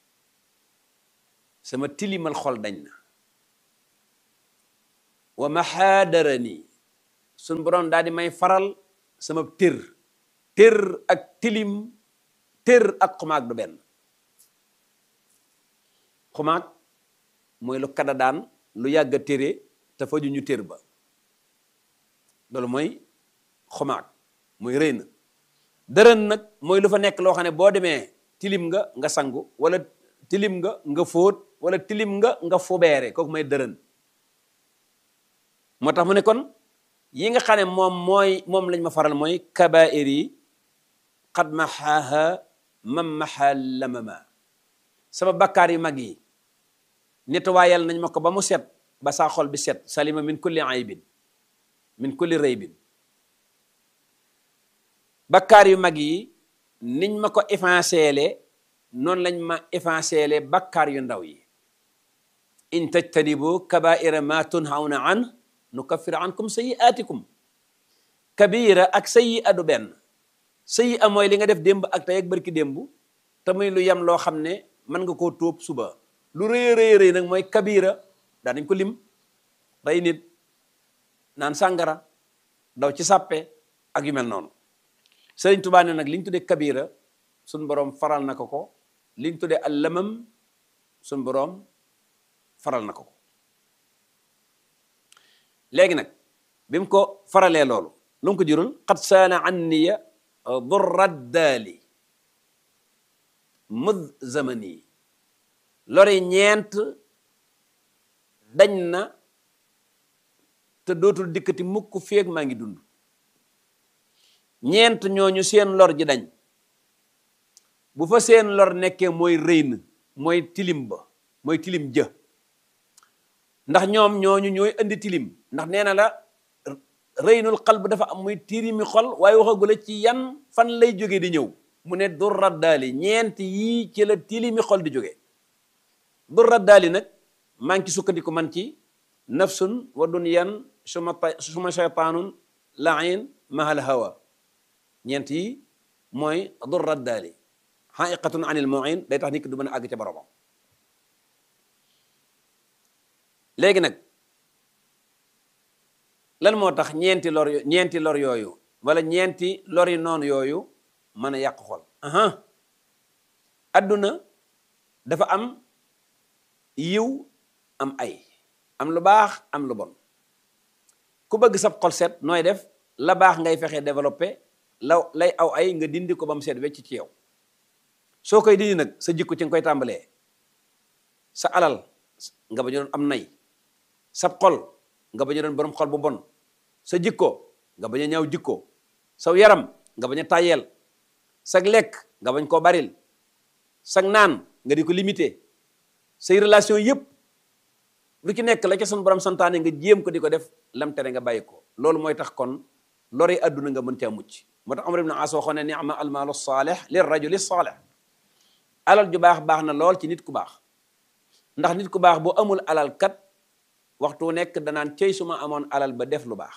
sama tilimal xol dañ na wa maxaadarani suñ borom daal di may faral sama tër tër ak tilim tër ak xumaag du benn xumaag mooy lu kada daan lu yàgg a téré te faju ñu tër ba loolu mooy xumaag mooy rëy na dërën nag mooy lu fa nekk loo xam ne boo demee tilim nga nga sangu wala tilim nga nga fóot wala tilim nga nga fubeere kooku mooy dërën moo tax mu ne kon yi nga xam ne moom mooy moom lañ ma faral mooy kabair yi xad maxaaha mam maxaa lamama sama bakkaar yu mag yi nettoyal nañ ma ko ba mu set ba saa xol bi set salima min kulli aybin min kulli raybin bakkaar yu mag yi niñ ma ko effaceele noonu lañ ma effaceele bakkaar yu ndaw yi in tajtanibu kabaira ma tunhawna an nukaffir ankum sayi'atikum kabira ak sayi'a du benn sayi'a mooy li nga def démb ak tey ak barki démb te muy lu yem loo xam ne mën nga koo tóob suba lu rëy rëy rëy nag mooy kabira daa nañ ko lim rey nit naan sàngara daw ci sàppe ak yu mel noonu Sëriñ Tuubaa ne nag li ñu tuddee kabira suñ boroom faral na ko ko li ñu tuddee allamam suñ boroom faral na ko ko léegi nag bi mu ko faralee loolu lu mu ko jurul xat saana anniya durraddaali mud zamani lori ñeent dañ na te dootul dikkati mukk feeg maa ngi dund ñeent ñooñu seen lor ji dañ bu fa seen lor nekkee mooy rëy na mooy tilim ba mooy tilim jë ndax ñoom ñooñu ñooy indi tilim ndax nee na la rëynul xal bu dafa am muy tirimi xol waaye waxagula ci yan fan lay jóge di ñëw mu ne dur raddaali ñeent yii ci la tilimi xol di jóge dur raddaali nag maa ngi ci sukkandiku man ci nafsun wa dunyan suma suma shaytaanun lain mahal hawa ñeent yi mooy dur raddaali xaqiqatun anil muin day tax nit ki du mën a àgg ca boromam léegi nag lan moo tax ñeenti lor ñeenti lor yooyu wala ñeenti lor yi noonu yooyu mën a yàq xol aha adduna dafa am yiw am ay am lu baax am lu bon ku bëgg sab xol set nooy def la baax ngay fexe développé la lay aw ay nga dindi ko ba mu set wecc ci yow soo koy dindi nag sa jikko ci nga koy tàmbalee sa alal nga ba ñu doon am nay sab xol nga bañ a doon borom xol bu bon sa jikko nga bañ a ñaaw jikko saw yaram nga bañ a tàyyeel sag lekk nga bañ koo baril sag naan nga di ko limité say relation yëpp lu ci nekk la ca sun borom santaane nga jéem ko di ko def lam tere nga bàyyi ko loolu mooy tax kon lori adduna nga mën caa mucc moo tax Umar ibn As waxoon ne ni'ma almaalu saalih lir rajuli saalih alal ju baax baax na lool ci nit ku baax ndax nit ku baax boo amul alal kat waxtu nekk danaan cey suma amoon alal ba def lu baax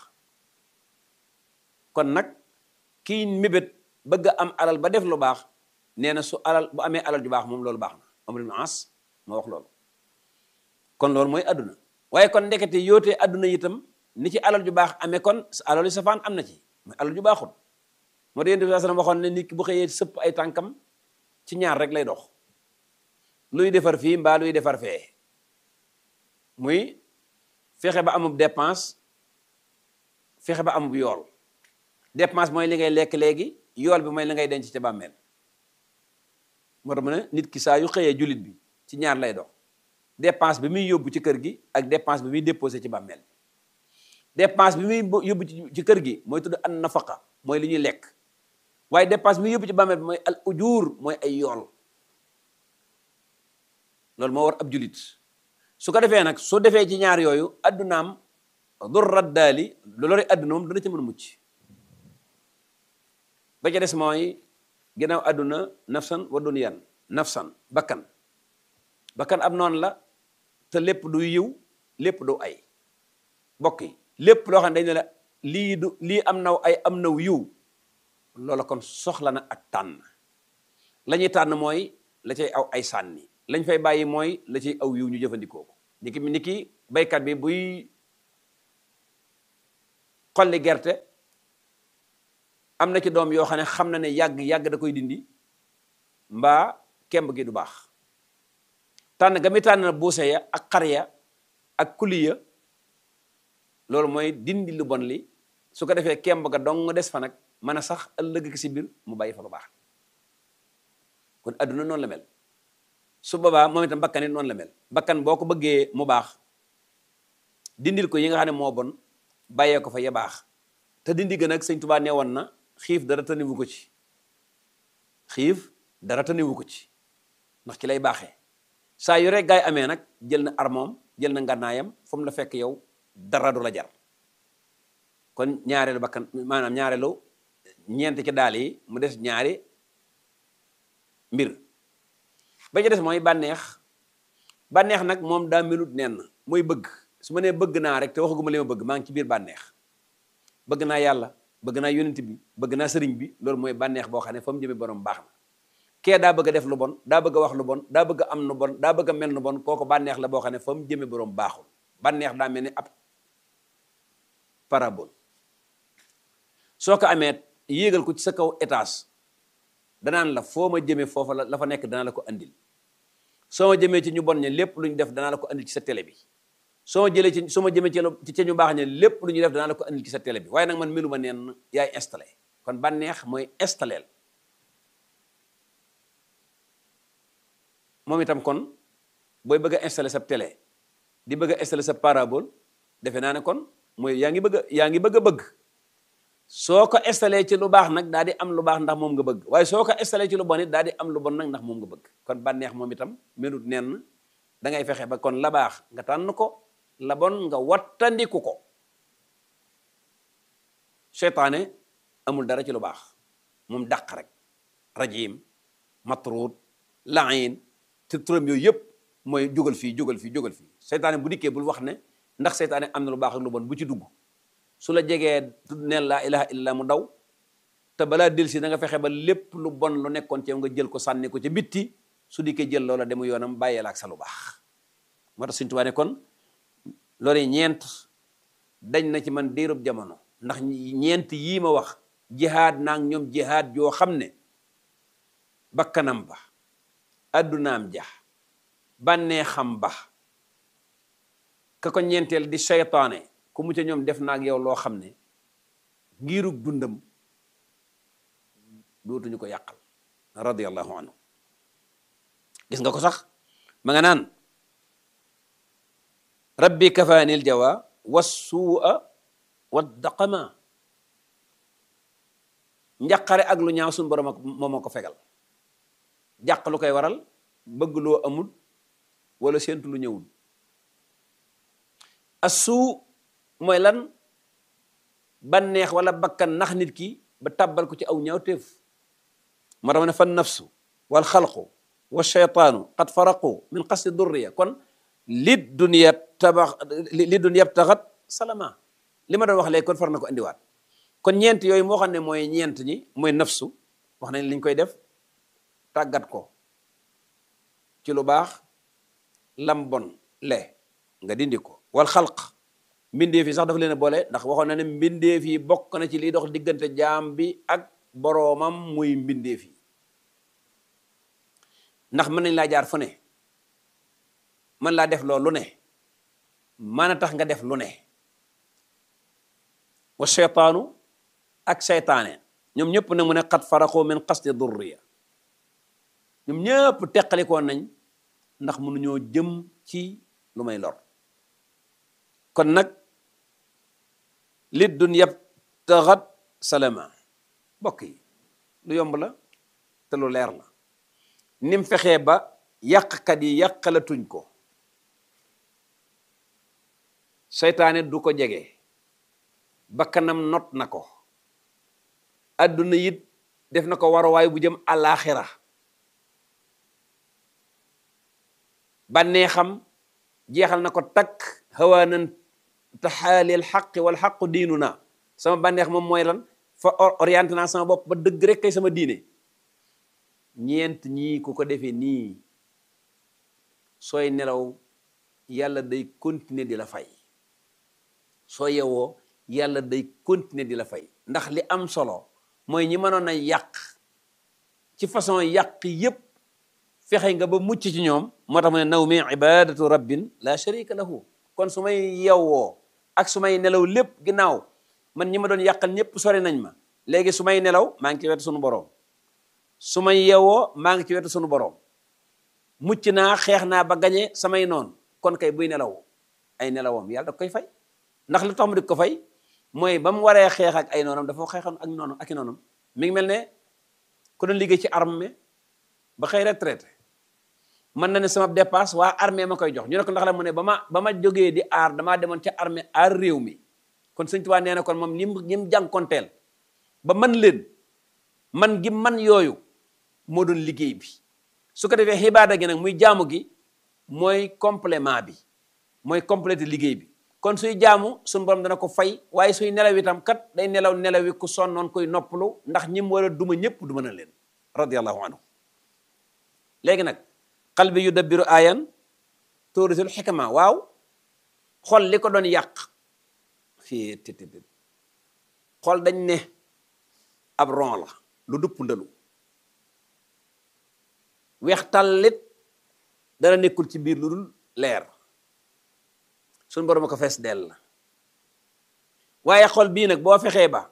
kon nag kii mébét bëgg a am alal ba def lu baax nee na su alal bu amee alal ju baax moom loolu baax na Amr ibn As moo wax loolu kon loolu mooy adduna waaye kon ndekete yootee adduna itam ni ci alal ju baax amee kon alal yu safaan am na ci mooy alal ju baaxul moo tax yéen bi sallam waxoon ne nit ki bu xëyee sëpp ay tànkam ci ñaar rek lay dox luy defar fii mbaa luy defar fee muy fexe ba amub dépense fexe ba amub yool dépense mooy li ngay lekk léegi yool bi mooy li ngay denc ca bàmmeel moo tax mu ne nit ki saa yu xëyee jullit bi ci ñaar lay dox dépense bi muy yóbbu ci kër gi ak dépense bi muy déposé ci bàmmeel dépense bi muy yóbbu ci kër gi mooy tudd an nafaqa mooy li ñuy lekk waaye dépense bi muy yóbbu ci bàmmeel bi mooy al ujur mooy ay yool loolu moo war ab jullit su ko defee nag soo defee ci ñaar yooyu addunaam dur raddaali lu lori adduna moom dana ci mën a mucc ba ca des mooy ginnaaw adduna nafsan wa dunyan nafsan bakkan bakkan ab noonu la te lépp du yiw lépp du ay bokk yi lépp loo xam ne dañ ne la lii du lii am naw ay am naw yiw loola kon soxla na ak tànn la ñuy tànn mooy la cay aw ay sànni lañ fay bàyyi mooy la ciy aw yiw ñu jëfandikoo ko niki niki baykat bi buy xolli gerte am na ci doom yoo xam ne xam na ne yàgg yàgg da koy dindi mbaa kemb gi du baax tànn ga mi tànn buuse ya ak xar ya ak kuli ya loolu mooy dindi lu bon li su ko defee kemb ga dong des fa nag mën a sax ëllëg si biir mu bàyyi fa lu baax kon adduna noonu la mel su boobaa moom itam bakkan it noonu la mel bakkan boo ko bëggee mu baax dindil ko yi nga xam ne moo bon bàyyee ko fa ya baax te dindi gën ak sëñ Tuubaa nee woon na xiif dara taniwu ko ci xiif dara taniwu ko ci ndax ci lay baaxee saa yu rek gaay amee nag jël na armoom jël na ngànnaayam fu mu la fekk yow dara du la jar kon ñaareelu bakkan maanaam ñaareelu ñeent ci daal yi mu des ñaari mbir ba ci des mooy bànneex bànneex nag moom daa melut nen mooy bëgg su ma nee bëgg naa rek te waxaguma li ma bëgg maa ngi ci biir bànneex bëgg naa yàlla bëgg naa yonent bi bëgg naa sëriñ bi loolu mooy bànneex boo xam ne fa mu jëmee borom baax na kee daa bëgg a def lu bon daa bëgg a wax lu bon daa bëgg a am lu bon daa bëgg a mel lu bon kooku bànneex la boo xam ne fa mu jëmee borom baaxul bànneex daa mel ni ab parabole soo ko amee yéegal ko ci sa kaw étage danaan la foo ma jëmee foofa la la fa nekk danaa la ko andil soo ma jëmee ci ñu bon ña lépp lu ñu def danaa la ko andil ci sa télé bi soo ma jëlee ci soo ma jëmee ci ci ñu baax ña lépp lu ñu def danaa la ko andil ci sa télé bi waaye nag man melu ma neen yaay installé kon bànneex mooy installeel moom itam kon booy bëgg a installé sa télé di bëgg a installé sa parabole defe naa ne kon mooy yaa ngi bëgg a yaa ngi bëgg a bëgg soo ko installé ci lu baax nag daal di am lu baax ndax moom nga bëgg waaye soo ko installé ci lu bon it daal di am lu bon nag ndax moom nga bëgg kon bànneex moom itam melut nenn da ngay fexe ba kon la baax nga tànn ko la bon nga wattandiku ko seytaane amul dara ci lu baax moom dàq rek rajim matruud lain te turam yooyu yëpp mooy jógal fii jógal fii jógal fii seytaane bu dikkee bul wax ne ndax seytaane am na lu baax ak lu bon bu ci dugg su la jegee tudd neen laa ilaha illa mu daw te balaa delsi da nga fexe ba lépp lu bon lu nekkoon ci yow nga jël ko sànni ko ca bitti su dikkee jël loola demu yoonam bàyyee la ak sa lu baax moo tax Sëñ Tuubaa ne kon loolu ñeent dañ na ci man diirub jamono ndax ñeent yii ma wax jihaad naag ñoom jihaad joo xam ne bakkanam ba addunaam ja bànnee xam ba ka ko ñeenteel di seytaane ku mu ca ñoom def naag yow loo xam ne ngirug dundam dootuñu ko yàqal radiyallahu anhu gis nga ko sax ma nga naan rabbi kafaanil jawa wassuua waddaqama njaqare ak lu ñaaw suñu borom ak moom moo ko fegal jàq lu koy waral bëgg loo amul wala séentu lu ñëwul assuu mooy lan banneex wala bakkan nax nit ki ba tàbbal ko ci aw ñaawteef moo tax ma ne fan nafsu wal xalqu wa shaytaanu qad faraqu min qasdi durriya kon li dunya tabax li dunya taxat salama li ma doon wax léegi kon far na ko indiwaat kon ñeent yooyu moo xam ne mooy ñeent ñi mooy nafsu wax nañ liñ koy def tàggat ko ci lu baax lam bon le nga dindi ko wal xalq mbindeef yi sax dafa leen a boole ndax waxoon na ne mbindeef yi bokk na ci liy dox diggante jaam bi ak boroomam muy mbindeef yi ndax mën nañ laa jaar fu ne mën laa def loolu lu ne mën a tax nga def lu ne wa seytaanu ak seytaane ñoom ñëpp nag mu ne xat faraqoo min qasdi durriya ñoom ñëpp teqalikoon nañ ndax mënuñoo jëm ci lu may lor kon nag li dun yab taxat salama bokk yi lu yomb la te lu leer la nim fexee ba yàqkat yi yàqalatuñ ko seytaane du ko jege bakkanam not na ko adduna it def na ko waruwaay bu jëm àllaaxira bànneexam jeexal na ko takk hawaanan taxaalil xaqi wal xaqu diinu na sama bànneex moom mooy lan fa orienté naa sama bopp ba dëgg rek kay sama diine ñeent ñii ku ko defee nii sooy nelaw yàlla day continuer di la fay soo yewoo yàlla day continuer di la fay ndax li am solo mooy ñi mënoon a yàq ci façon yàq yépp fexe nga ba mucc ci ñoom moo tax mu ne naw mi ibadatu rabbin la sharika lahu kon su may yewwoo ak su may nelaw lépp ginnaaw man ñi ma doon yàqal ñëpp sori nañ ma léegi su may nelaw maa ngi ci wetu sunu boroom su may yewwoo maa ngi ci wetu sunu boroom mucc naa xeex naa ba gañe samay noonu kon kay buy nelaw ay nelawam yàlla da koy fay ndax lu tax mu di ko fay mooy ba mu waree xeex ak ay noonam dafa xeexoon ak noonam ak i noonam mi ngi mel ne ku doon liggéey ci armée ba xëy retraité mën na ne sama dépasse waa armée ma koy jox ñu ne ko ndax la mu ne ba ma ba ma jógee di aar damaa demoon ca armée aar réew mi kon sëñ Tuubaa nee na kon moom lim ñim jànkonteel ba man leen man gi man yooyu moo doon liggéey bi su ko defee xibaada gi nag muy jaamu gi mooy complément bi mooy complété liggéey bi kon suy jaamu suñu borom dana ko fay waaye suy nelaw itam kat day nelaw nelawi ku sonnoon koy noppalu ndax ñim war a duma ñëpp duma na leen radiyallahu anhu léegi nag qalbi yu dabbiru ayan tuurisul xikma waaw xol li ko doon yàq fii tit xol dañ ne ab ron la lu dupp ndalu weex tallit dara nekkul ci biir lu dul leer suñu borom ko fees dell la waaye xol bii nag boo fexee ba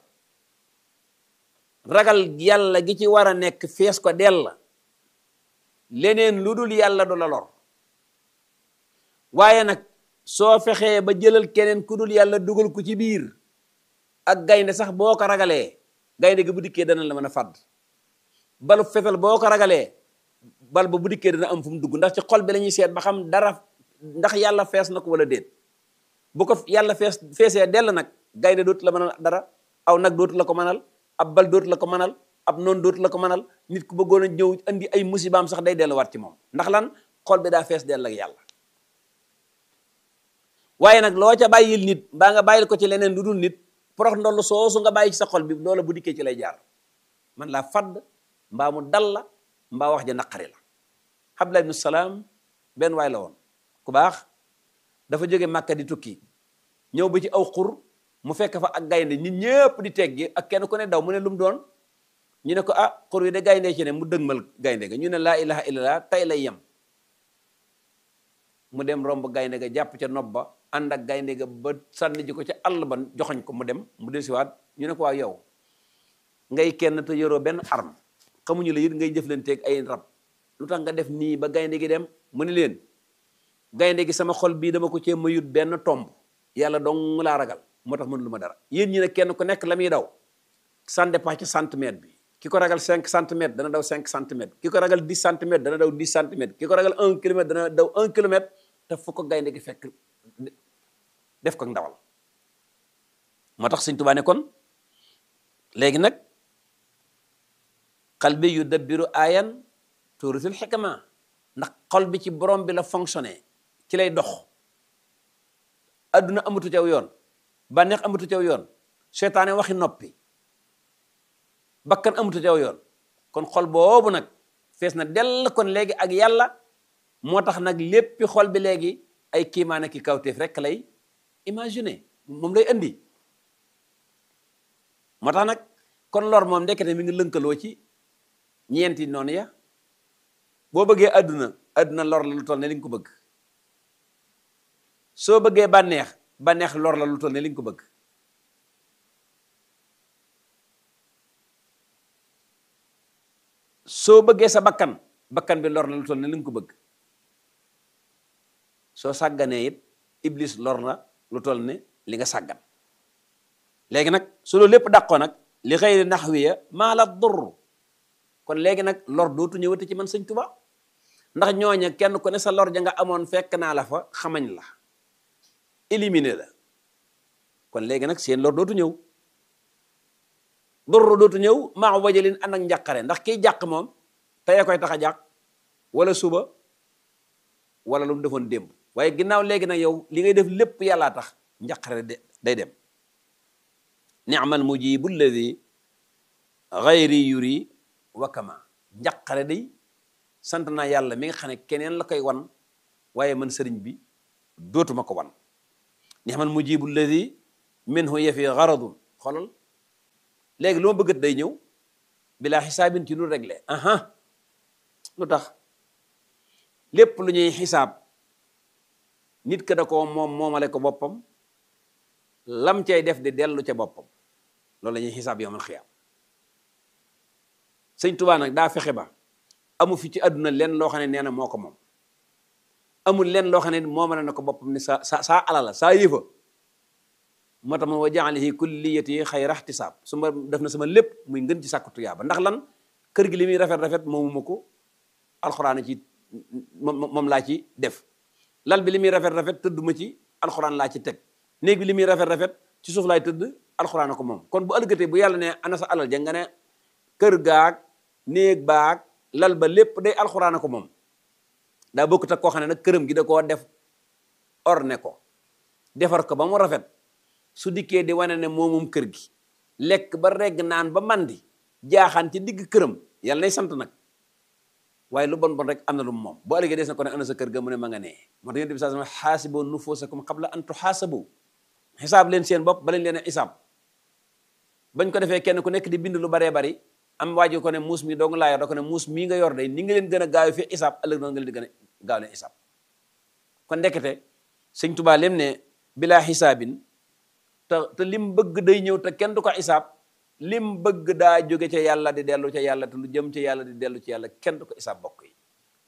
ragal yàlla gi ci war a nekk fees ko dell la leneen lu dul yàlla du la lor waaye nag soo fexee ba jëlal keneen ku dul yàlla dugal ko ci biir ak gaynde sax boo ko ragalee gaynde gi bu dikkee dana la mën a fàdd balu fetal boo ko ragalee bal ba bu dikkee dana am fu mu dugg ndax ci xol bi la ñuy seet ba xam dara ndax yàlla fees na ko wala déet bu ko yàlla fees feesee dell nag gaynde dootu la mënal dara aw nag dootu la ko mënal ab bal dootu la ko mënal ab noonu dootu la ko mënal nit ku bëggoon a ñëw andi ay musibaam sax day delluwaat ci moom ndax lan xol bi daa fees dell ak yàlla waaye nag loo ca bàyyil nit mbaa nga bàyyil ko ci leneen lu dul nit porox ndollu soosu nga bàyyi ci sa xol bi loola bu dikkee ci lay jaar man laa fadd mbaa mu dal la mbaa wax ja naqari la Abdullah ibn Salaam benn waay la woon ku baax dafa jóge Màkka di tukki ñëw ba ci aw xur mu fekk fa ak gaynde nit ñëpp di teggi ak kenn ku ne daw mu ne lu mu doon ñu ne ko ah xur wi de gaynde ci ne mu dëgmal gaynde ga ñu ne laa ilaha illallah tey lay yem mu dem romb gaynde ga jàpp ca nopp ba ànd ak gaynde ga ba sànni ji ko ca àll ba joxoñ ko mu dem mu desiwaat ñu ne ko waaw yow ngay kenn te yoroo benn arme xamuñu la it ngay jëflanteeg ay rab lu tax nga def nii ba gaynde gi dem mu ne leen gaynde gi sama xol bii dama ko cee mayut benn tomb yàlla dong laa ragal moo tax mënu lu ma dara yéen ñi ne kenn ku nekk la muy daw ça dépend ci centimètre bi ki ko ragal cinq centimètres dana daw cinq centimètres ki ko ragal dix centimètres dana daw dix centimètres ki ko ragal un kilomètre dana daw un kilomètre te fu ko gaynde gi fekk def ko ndawal moo tax Sëñ Tuubaa ne kon léegi nag xal bi yu dabbiru ayan tuurisul xikma ndax xol bi ci borom bi la fonctionné ci lay dox adduna amatu caw yoon bànneex amatu caw yoon seytaane waxi noppi bakkan amatu caw yoon kon xol boobu nag fees na dell kon léegi ak yàlla moo tax nag léppi xol bi léegi ay kiimaane ki kawteef rek lay imaginer moom lay andi moo tax nag kon lor moom ndekete mi ngi lënkaloo ci ñeenti noonu ya boo bëggee àdduna àdduna lor la lu toll ne li nga ko bëgg soo bëggee bànneex bànneex lor la lu toll ne li nga ko bëgg soo bëggee sa bakkan bakkan bi lor la lu toll ne li nga ko bëgg soo sàgganee it iblis lor na lu toll ne li nga sàggan léegi nag su loolu lépp dàqoo nag li xëyri naxwiya maa la dur kon léegi nag lor dootu ñëwati ci man sëñ Tuba ndax ñooña kenn ku ne sa lor ja nga amoon fekk naa la fa xamañ la éliminer la kon léegi nag seen lor dootu ñëw dur dootu ñëw maa wajalin ànd ak njàqare ndax kiy jàq moom tey koy tax a jàq wala suba wala lu mu defoon démb waaye ginnaaw léegi nag yow li ngay def lépp yàllaa tax njàqare day dem ni'mal mujibu alladi gayri yuri wakama njàqare day sant naa yàlla mi nga xam ne keneen la koy wan waaye man sëriñ bi dootuma ko wan ni'mal mujibu alladi minhu yafi garadun xoolal léegi lu ma bëggat day ñëw bilaa xisaabin ci lu réglé aha lu tax lépp lu ñuy xisaab nit ka da ko moom moomale ko boppam lam cay def di dellu ca boppam loolu la ñuy xisaab yowmal xiyaam sëñ Tuubaa nag daa fexe ba amu fi ci àdduna leen loo xam ne nee na moo ko moom amul leen loo xam ne moomale na ko boppam ni sa sa saa alala saa yëfa moo tax ma wa jaalihi kulliyati xayra ihtisaab su ma def na sama lépp muy ngën ci sàkku tuyaaba ndax lan kër gi li muy rafet rafet moomuma ko alxuraan ci moom laa ci def lal bi li muy rafet rafet tëdduma ci alxuraan laa ci teg néeg bi li muy rafet rafet ci suuf laay tëdd alxuraan ko moom kon bu ëllëgatee bu yàlla ne ana sa alal ja nga ne kër gaag néeg baag lal ba lépp day alxuraan ko moom daa bokkut ak koo xam ne nag këram gi da koo def orne ko defar ko ba mu rafet su dikkee di wane ne moomum kër gi lekk ba regg naan ba mandi jaaxaan ci digg këram yàlla nay sant nag waaye lu bon bon rek am na lu moom boo ëllëgee des na ko ne ana sa kër ga mu ne ma nga nee moo tax yonent bi saa sama xaasiboo nufuusakum qabla an tuxaasabu xisaab leen seen bopp ba leen leen a xisaab bañ ko defee kenn ku nekk di bind lu baree bari am waa ji ko ne muus mi dong laa yor da ko ne muus mii nga yor day ni nga leen gën a gaaw fi xisaab ëllëg noonu nga leen di gën a gaaw leen xisaab kon ndekete sëñ Tuubaa lem ne bilaa xisaabin te te lim bëgg day ñëw te kenn du ko xisaab lim bëgg daa jóge ca yàlla di dellu ca yàlla te lu jëm ca yàlla di dellu ci yàlla kenn du ko xisaab bokk yi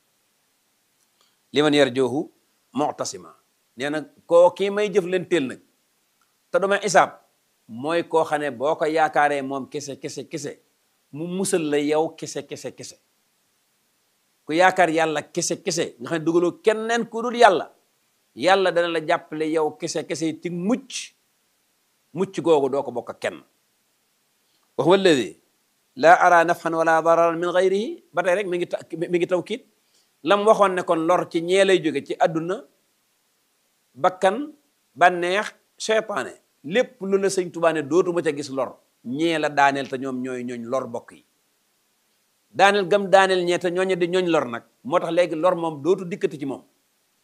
li man yar joohu mu'tasima nee na koo kii may jëf leen teel nag te du ma xisaab mooy koo xam ne boo ko yaakaaree moom kese kese kese mu musal la yow kese kese kese ku yaakaar yàlla kese kese nga xam ne dugaloo kenneen ku dul yàlla yàlla dana la jàppale yow kese kese ci mucc mucc googu doo ko bokk ak kenn wa huwa alladi laa ara nafxan wala dararan min gayrihi ba tey rek mi ngi mi ngi tawkiit lam waxoon ne kon lor ci ñee lay jóge ci àdduna bakkan bànneex seytaane lépp lu la sëñ Tuubaa ne dootuma ca gis lor ñee la daaneel te ñoom ñooy ñooñ lor bokk yi daaneel gam daaneel ñee te ñooñe di ñooñ lor nag moo tax léegi lor moom dootu dikkati ci moom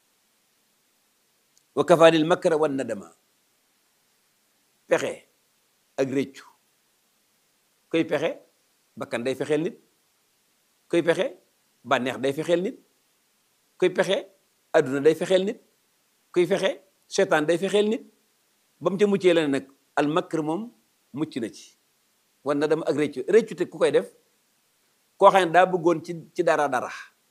wa kafaanil makra wan nadama pexe ak réccu koy pexe bakkan day fexeel nit koy pexe bànneex day fexeel nit koy pexe adduna day fexeel nit kuy fexe seetaan day fexeel nit ba mu ca muccee la ne nag al makr moom mucc na ci wan na dama ak réccu réccu te ku koy def koo xam ne daa bëggoon ci ci dara dara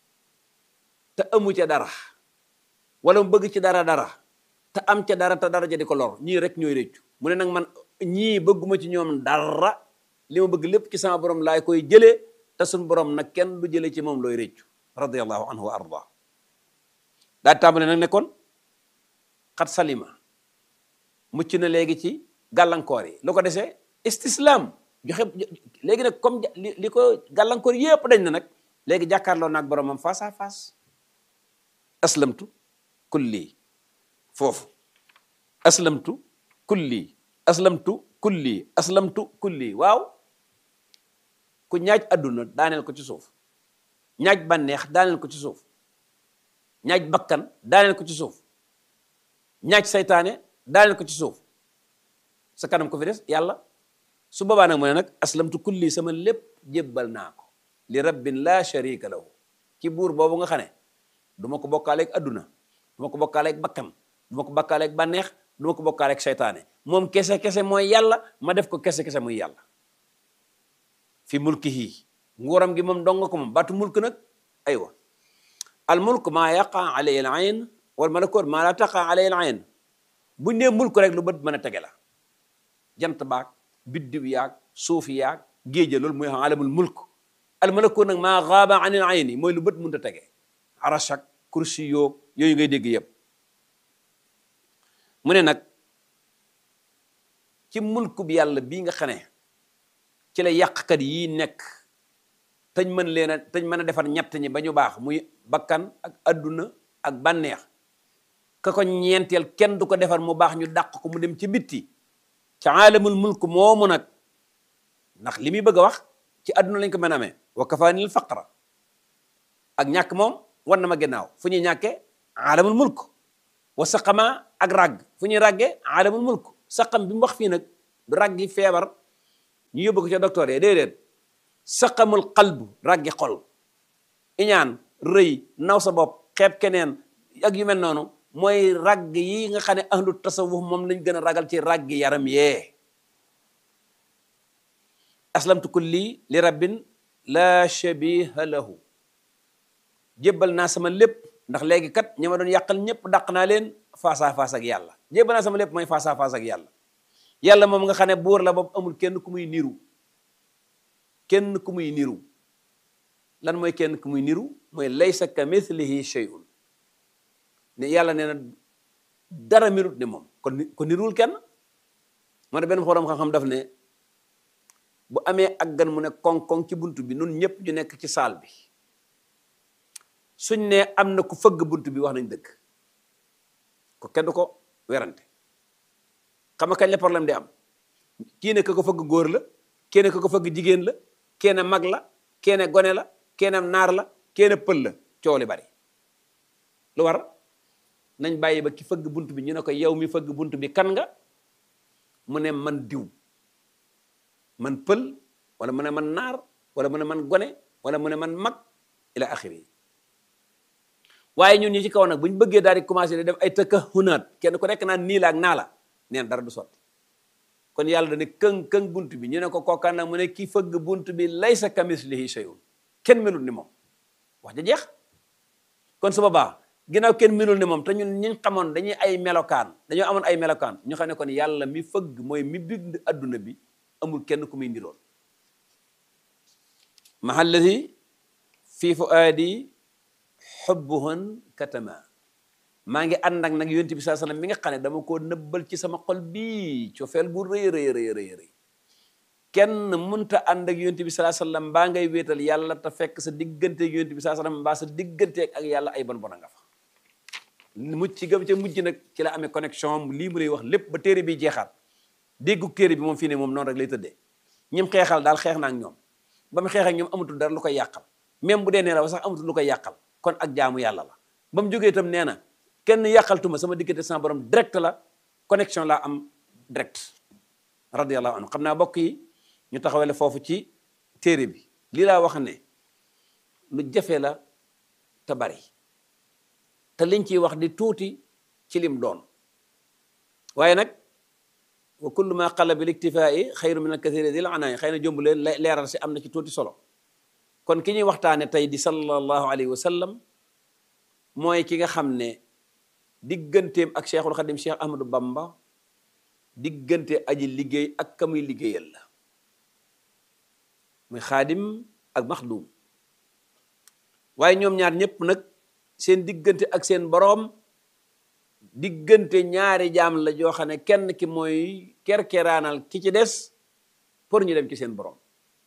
te amu ca dara wala mu bëgg ci dara dara te am ca dara te dara ja di ko lor ñii rek ñooy réccu mu ne nag man ñii bëgguma ci ñoom dara li ma bëgg lépp ci sama borom laay koy jëlee te suñ borom nag kenn du jëlee ci moom looy réccu radiallahu anhu wa arda daa tàmbale nag nekkoon xat salima mucc na léegi ci gàllankoor yi lu ko desee istislam joxe léegi nag comme li ko gàllankoor yépp dañ na nag léegi jàkkaarloo naag boromam face à face aslamtu kulli foofu aslamtu kulli aslamtu kulli aslamtu kulli waaw ku ñaaj adduna daaneel ko ci suuf ñaaj bànneex daaneel ko ci suuf ñaaj bakkan daaneel ko ci suuf ñaaj saytaane daaneel ko ci suuf sa kanam ko fi des yàlla su boobaa nag mu ne nag aslamtu kulli sama lépp jébbal naa ko li rabbin la sharika lahu ci buur boobu nga xam ne du ma ko bokkaaleeg adduna du ma ko bokkaaleeg bakkan du ma ko bokkaaleeg bànneex du ma ko bokkaaleeg saytaane moom kese kese mooy yàlla ma def ko kese kese muy yàlla fi mulkihi nguuram gi moom dong ko moom baatu mulk nag aywa al mulk maa yaqa alayhi al ayn wal malakut maa la taqa alayhi al ayn buñ nee mulk rek lu bët mën a tege la jant baag biddiw yaag suuf yaag géeja loolu mooy alamul mulk al malakut nag maa gaaba anil ayni mooy lu bët mënut a tege arashak kursi yoog yooyu ngay dégg yëpp mu ne nag ci mulku bi yàlla bii nga xam ne ci la yàqkat yii nekk tañ mën leen a tañ mën a defar ñett ñi ba ñu baax muy bakkan ak adduna ak bànneex ka ko ñeenteel kenn du ko defar mu baax ñu dàq ko mu dem ci bitti ci aalamul mulk moomu nag ndax li muy bëgg a wax ci adduna lañ ko mën a amee wa kafaanil faqra ak ñàkk moom war na ma gannaaw fu ñuy ñàkkee aalamul mulk wa saqama ak ràgg fu ñuy ràggee aalamul mulk saqam bi mu wax fii nag du raggi feebar ñu yóbbu ko ca docteur yi déedéet saqamul qalbu raggi xol iñaan rëy naw sa bopp xeeb keneen ak yu mel noonu mooy ragg yi nga xam ne ahlu tasawuf moom lañ gën a ragal ci raggi yaram yee aslamtu kulli li rabbin la shabiha lahu jébbal naa sama lépp ndax léegi kat ñi ma doon yàqal ñëpp dàq naa leen face à face ak yàlla jébbal naa sama lépp mooy face à face ak yàlla yàlla moom nga xam ne buur la boobu amul kenn ku muy niru kenn ku muy niru lan mooy kenn ku muy niru mooy laysa ka mithlihi shay'un ne yàlla nee na dara mirut ne moom kon ko niruwul kenn moo ne benn xorom xam-xam daf ne bu amee ak gan mu ne koŋ-koŋ ci bunt bi nun ñëpp ñu nekk ci saal bi suñ ne am na ku fëgg bunt bi wax nañ dëgg ko kenn du ko werante xam nga kañ la problème di am kii ne ka ko fëgg góor la kii ne ka ko fëgg jigéen la kenn mag la kenn gone la kenn naar la kenn pël la coow li bari lu war nañ bàyyi ba ki fëgg bunt bi ñu ne ko yow mi fëgg bunt bi kan nga mu ne man diw man pël wala mu ne man naar wala mu ne man gone wala mu ne man mag ila axiri waaye ñun ñi ci kaw nag bu ñu bëggee daal di commencé di def ay tëkka hunaat kenn ku nekk naan nii la ak naa la neen dara du sotti kon yàlla dane këng këng bunt bi ñu ne ko kookaan nag mu ne ki fëgg bunt bi laysa kamislihi shay'un kenn melul ni moom wax ja jeex kon su boobaa ginnaaw kenn melul ni moom te ñun ñi xamoon dañuy ay melokaan dañoo amoon ay melokaan ñu xam ne kon yàlla mi fëgg mooy mi bind adduna bi amul kenn ku muy ndiroon mahallati fii fuaadi xubbuhun katama maa ngi ànd ak nag yonent bi saa sallam mi nga xam ne dama koo nëbbal ci sama xol bii cofeel gu rëy rëy rëy rëy rëy kenn munta ànd ak yonent bi saa sallam mbaa ngay wéetal yàlla te fekk sa diggante ak yonent bi saa sallam mbaa sa diggante ak yàlla ay bon bon a nga fa mucc gëm ca mujj nag ci la amee connexion lii mu lay wax lépp ba téere bi jeexaat déggu téere bi moom fii ne moom noonu rek lay tëddee ñim xeexal daal xeex na ak ñoom ba mu xeex ak ñoom amatul dara lu koy yàqal même bu dee nee la sax amatul lu koy yàqal kon ak jaamu yàlla la ba mu jógee itam nee na kenn yàqaltuma sama diggante sama borom direct la connexion laa am direct radiyallahu anhu xam naa bokk yi ñu taxawale foofu ci téere bi lii laa wax ne lu jafe la te bari te liñ ciy wax di tuuti ci lim doon waaye nag wa kullu ma qalla bil iktifaa'i xayru min al kathiri dil anaay xëy na jombu leen leeral si am na ci tuuti solo kon ki ñuy waxtaane tey di sallallahu alayhi wa sallam mooy ki nga xam ne digganteem ak cheikhul xadim cheikh ahmadou bamba diggante aji liggéey ak ka muy liggéeyal la muy xaadim ak maxdum waaye ñoom ñaar ñëpp nag seen diggante ak seen boroom diggante ñaari jaam la joo xam ne kenn ki mooy kerkeraanal ki ci des pour ñu dem ci seen boroom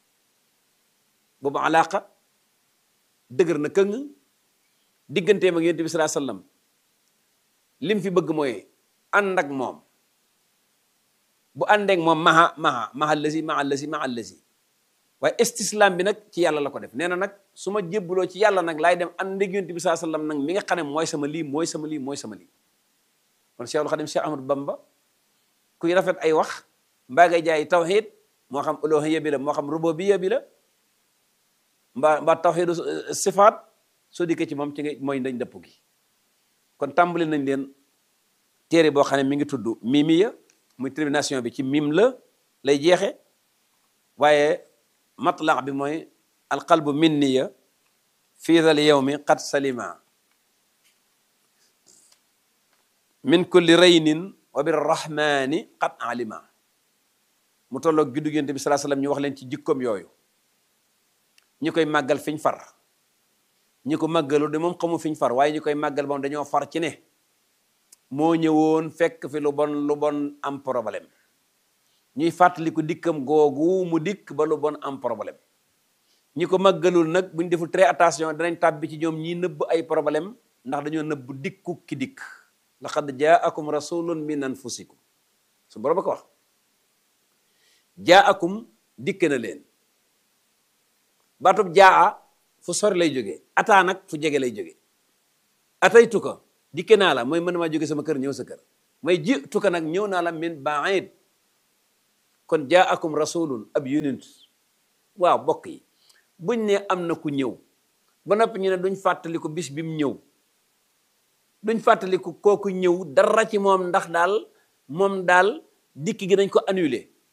boobu alaaka dëgër na këng digganteem ak yonent bi salaa sallam lim fi bëgg mooy ànd ak moom bu àndeek moom maha maha maha lasi maha lasi maha lasi waaye istislam bi nag ci yàlla la ko def nee na nag su ma jébbuloo ci yàlla nag laay dem ànd ak yonent bi salaa sallam nag mi nga xam ne mooy sama lii mooy sama lii mooy sama lii kon Cheikhul Xadim Cheikh Ahmadou Bamba kuy rafet ay wax mbaa ngay jaay tawxid moo xam uluhiyya bi la moo xam rububiyya bi la mbaa mbaa tawxidu sifaat soo dikkee ci moom ci nga mooy ndañ dëpp gi kon tàmbali nañ leen téere boo xam ne mi ngi tudd mimiya muy termination bi ci mim la lay jeexe waaye matlaq bi mooy alqalbu minniya fii dal yawmi qad salima min kulli raynin wa birrahmani qad alima mu tolloog juddu Yonent bi salaa sallam ñu wax leen ci jikkoom yooyu ñi koy màggal fiñ far ñi ko màggalu de moom xamu fiñ far waaye ñi koy màggal moom dañoo far ci ne moo ñëwoon fekk fi lu bon lu bon am problème ñuy fàttali ko dikkam googu mu dikk ba lu bon am problème ñi ko màggalul nag buñ deful très attention danañ tàbbi ci ñoom ñi nëbb ay problème ndax dañoo nëbb dikku ki dikk laqad jaakum rasulun min anfusikum su borom a ko wax jaakum dikk na leen baatub jaa fu sori lay jógee ataa nag fu jege lay jógee ataytu ko dikke naa la mooy mën maa jóge sama kër ñëw sa kër may jituka nag ñëw naa la min baid kon jaakum rasulun ab yonent waaw bokk yi buñ ne am na ku ñëw ba noppi ñu ne duñ fàttaliku bis bi mu ñëw duñ fàttaliku kooku ñëw dara ci moom ndax daal moom daal dikk gi dañ ko annulé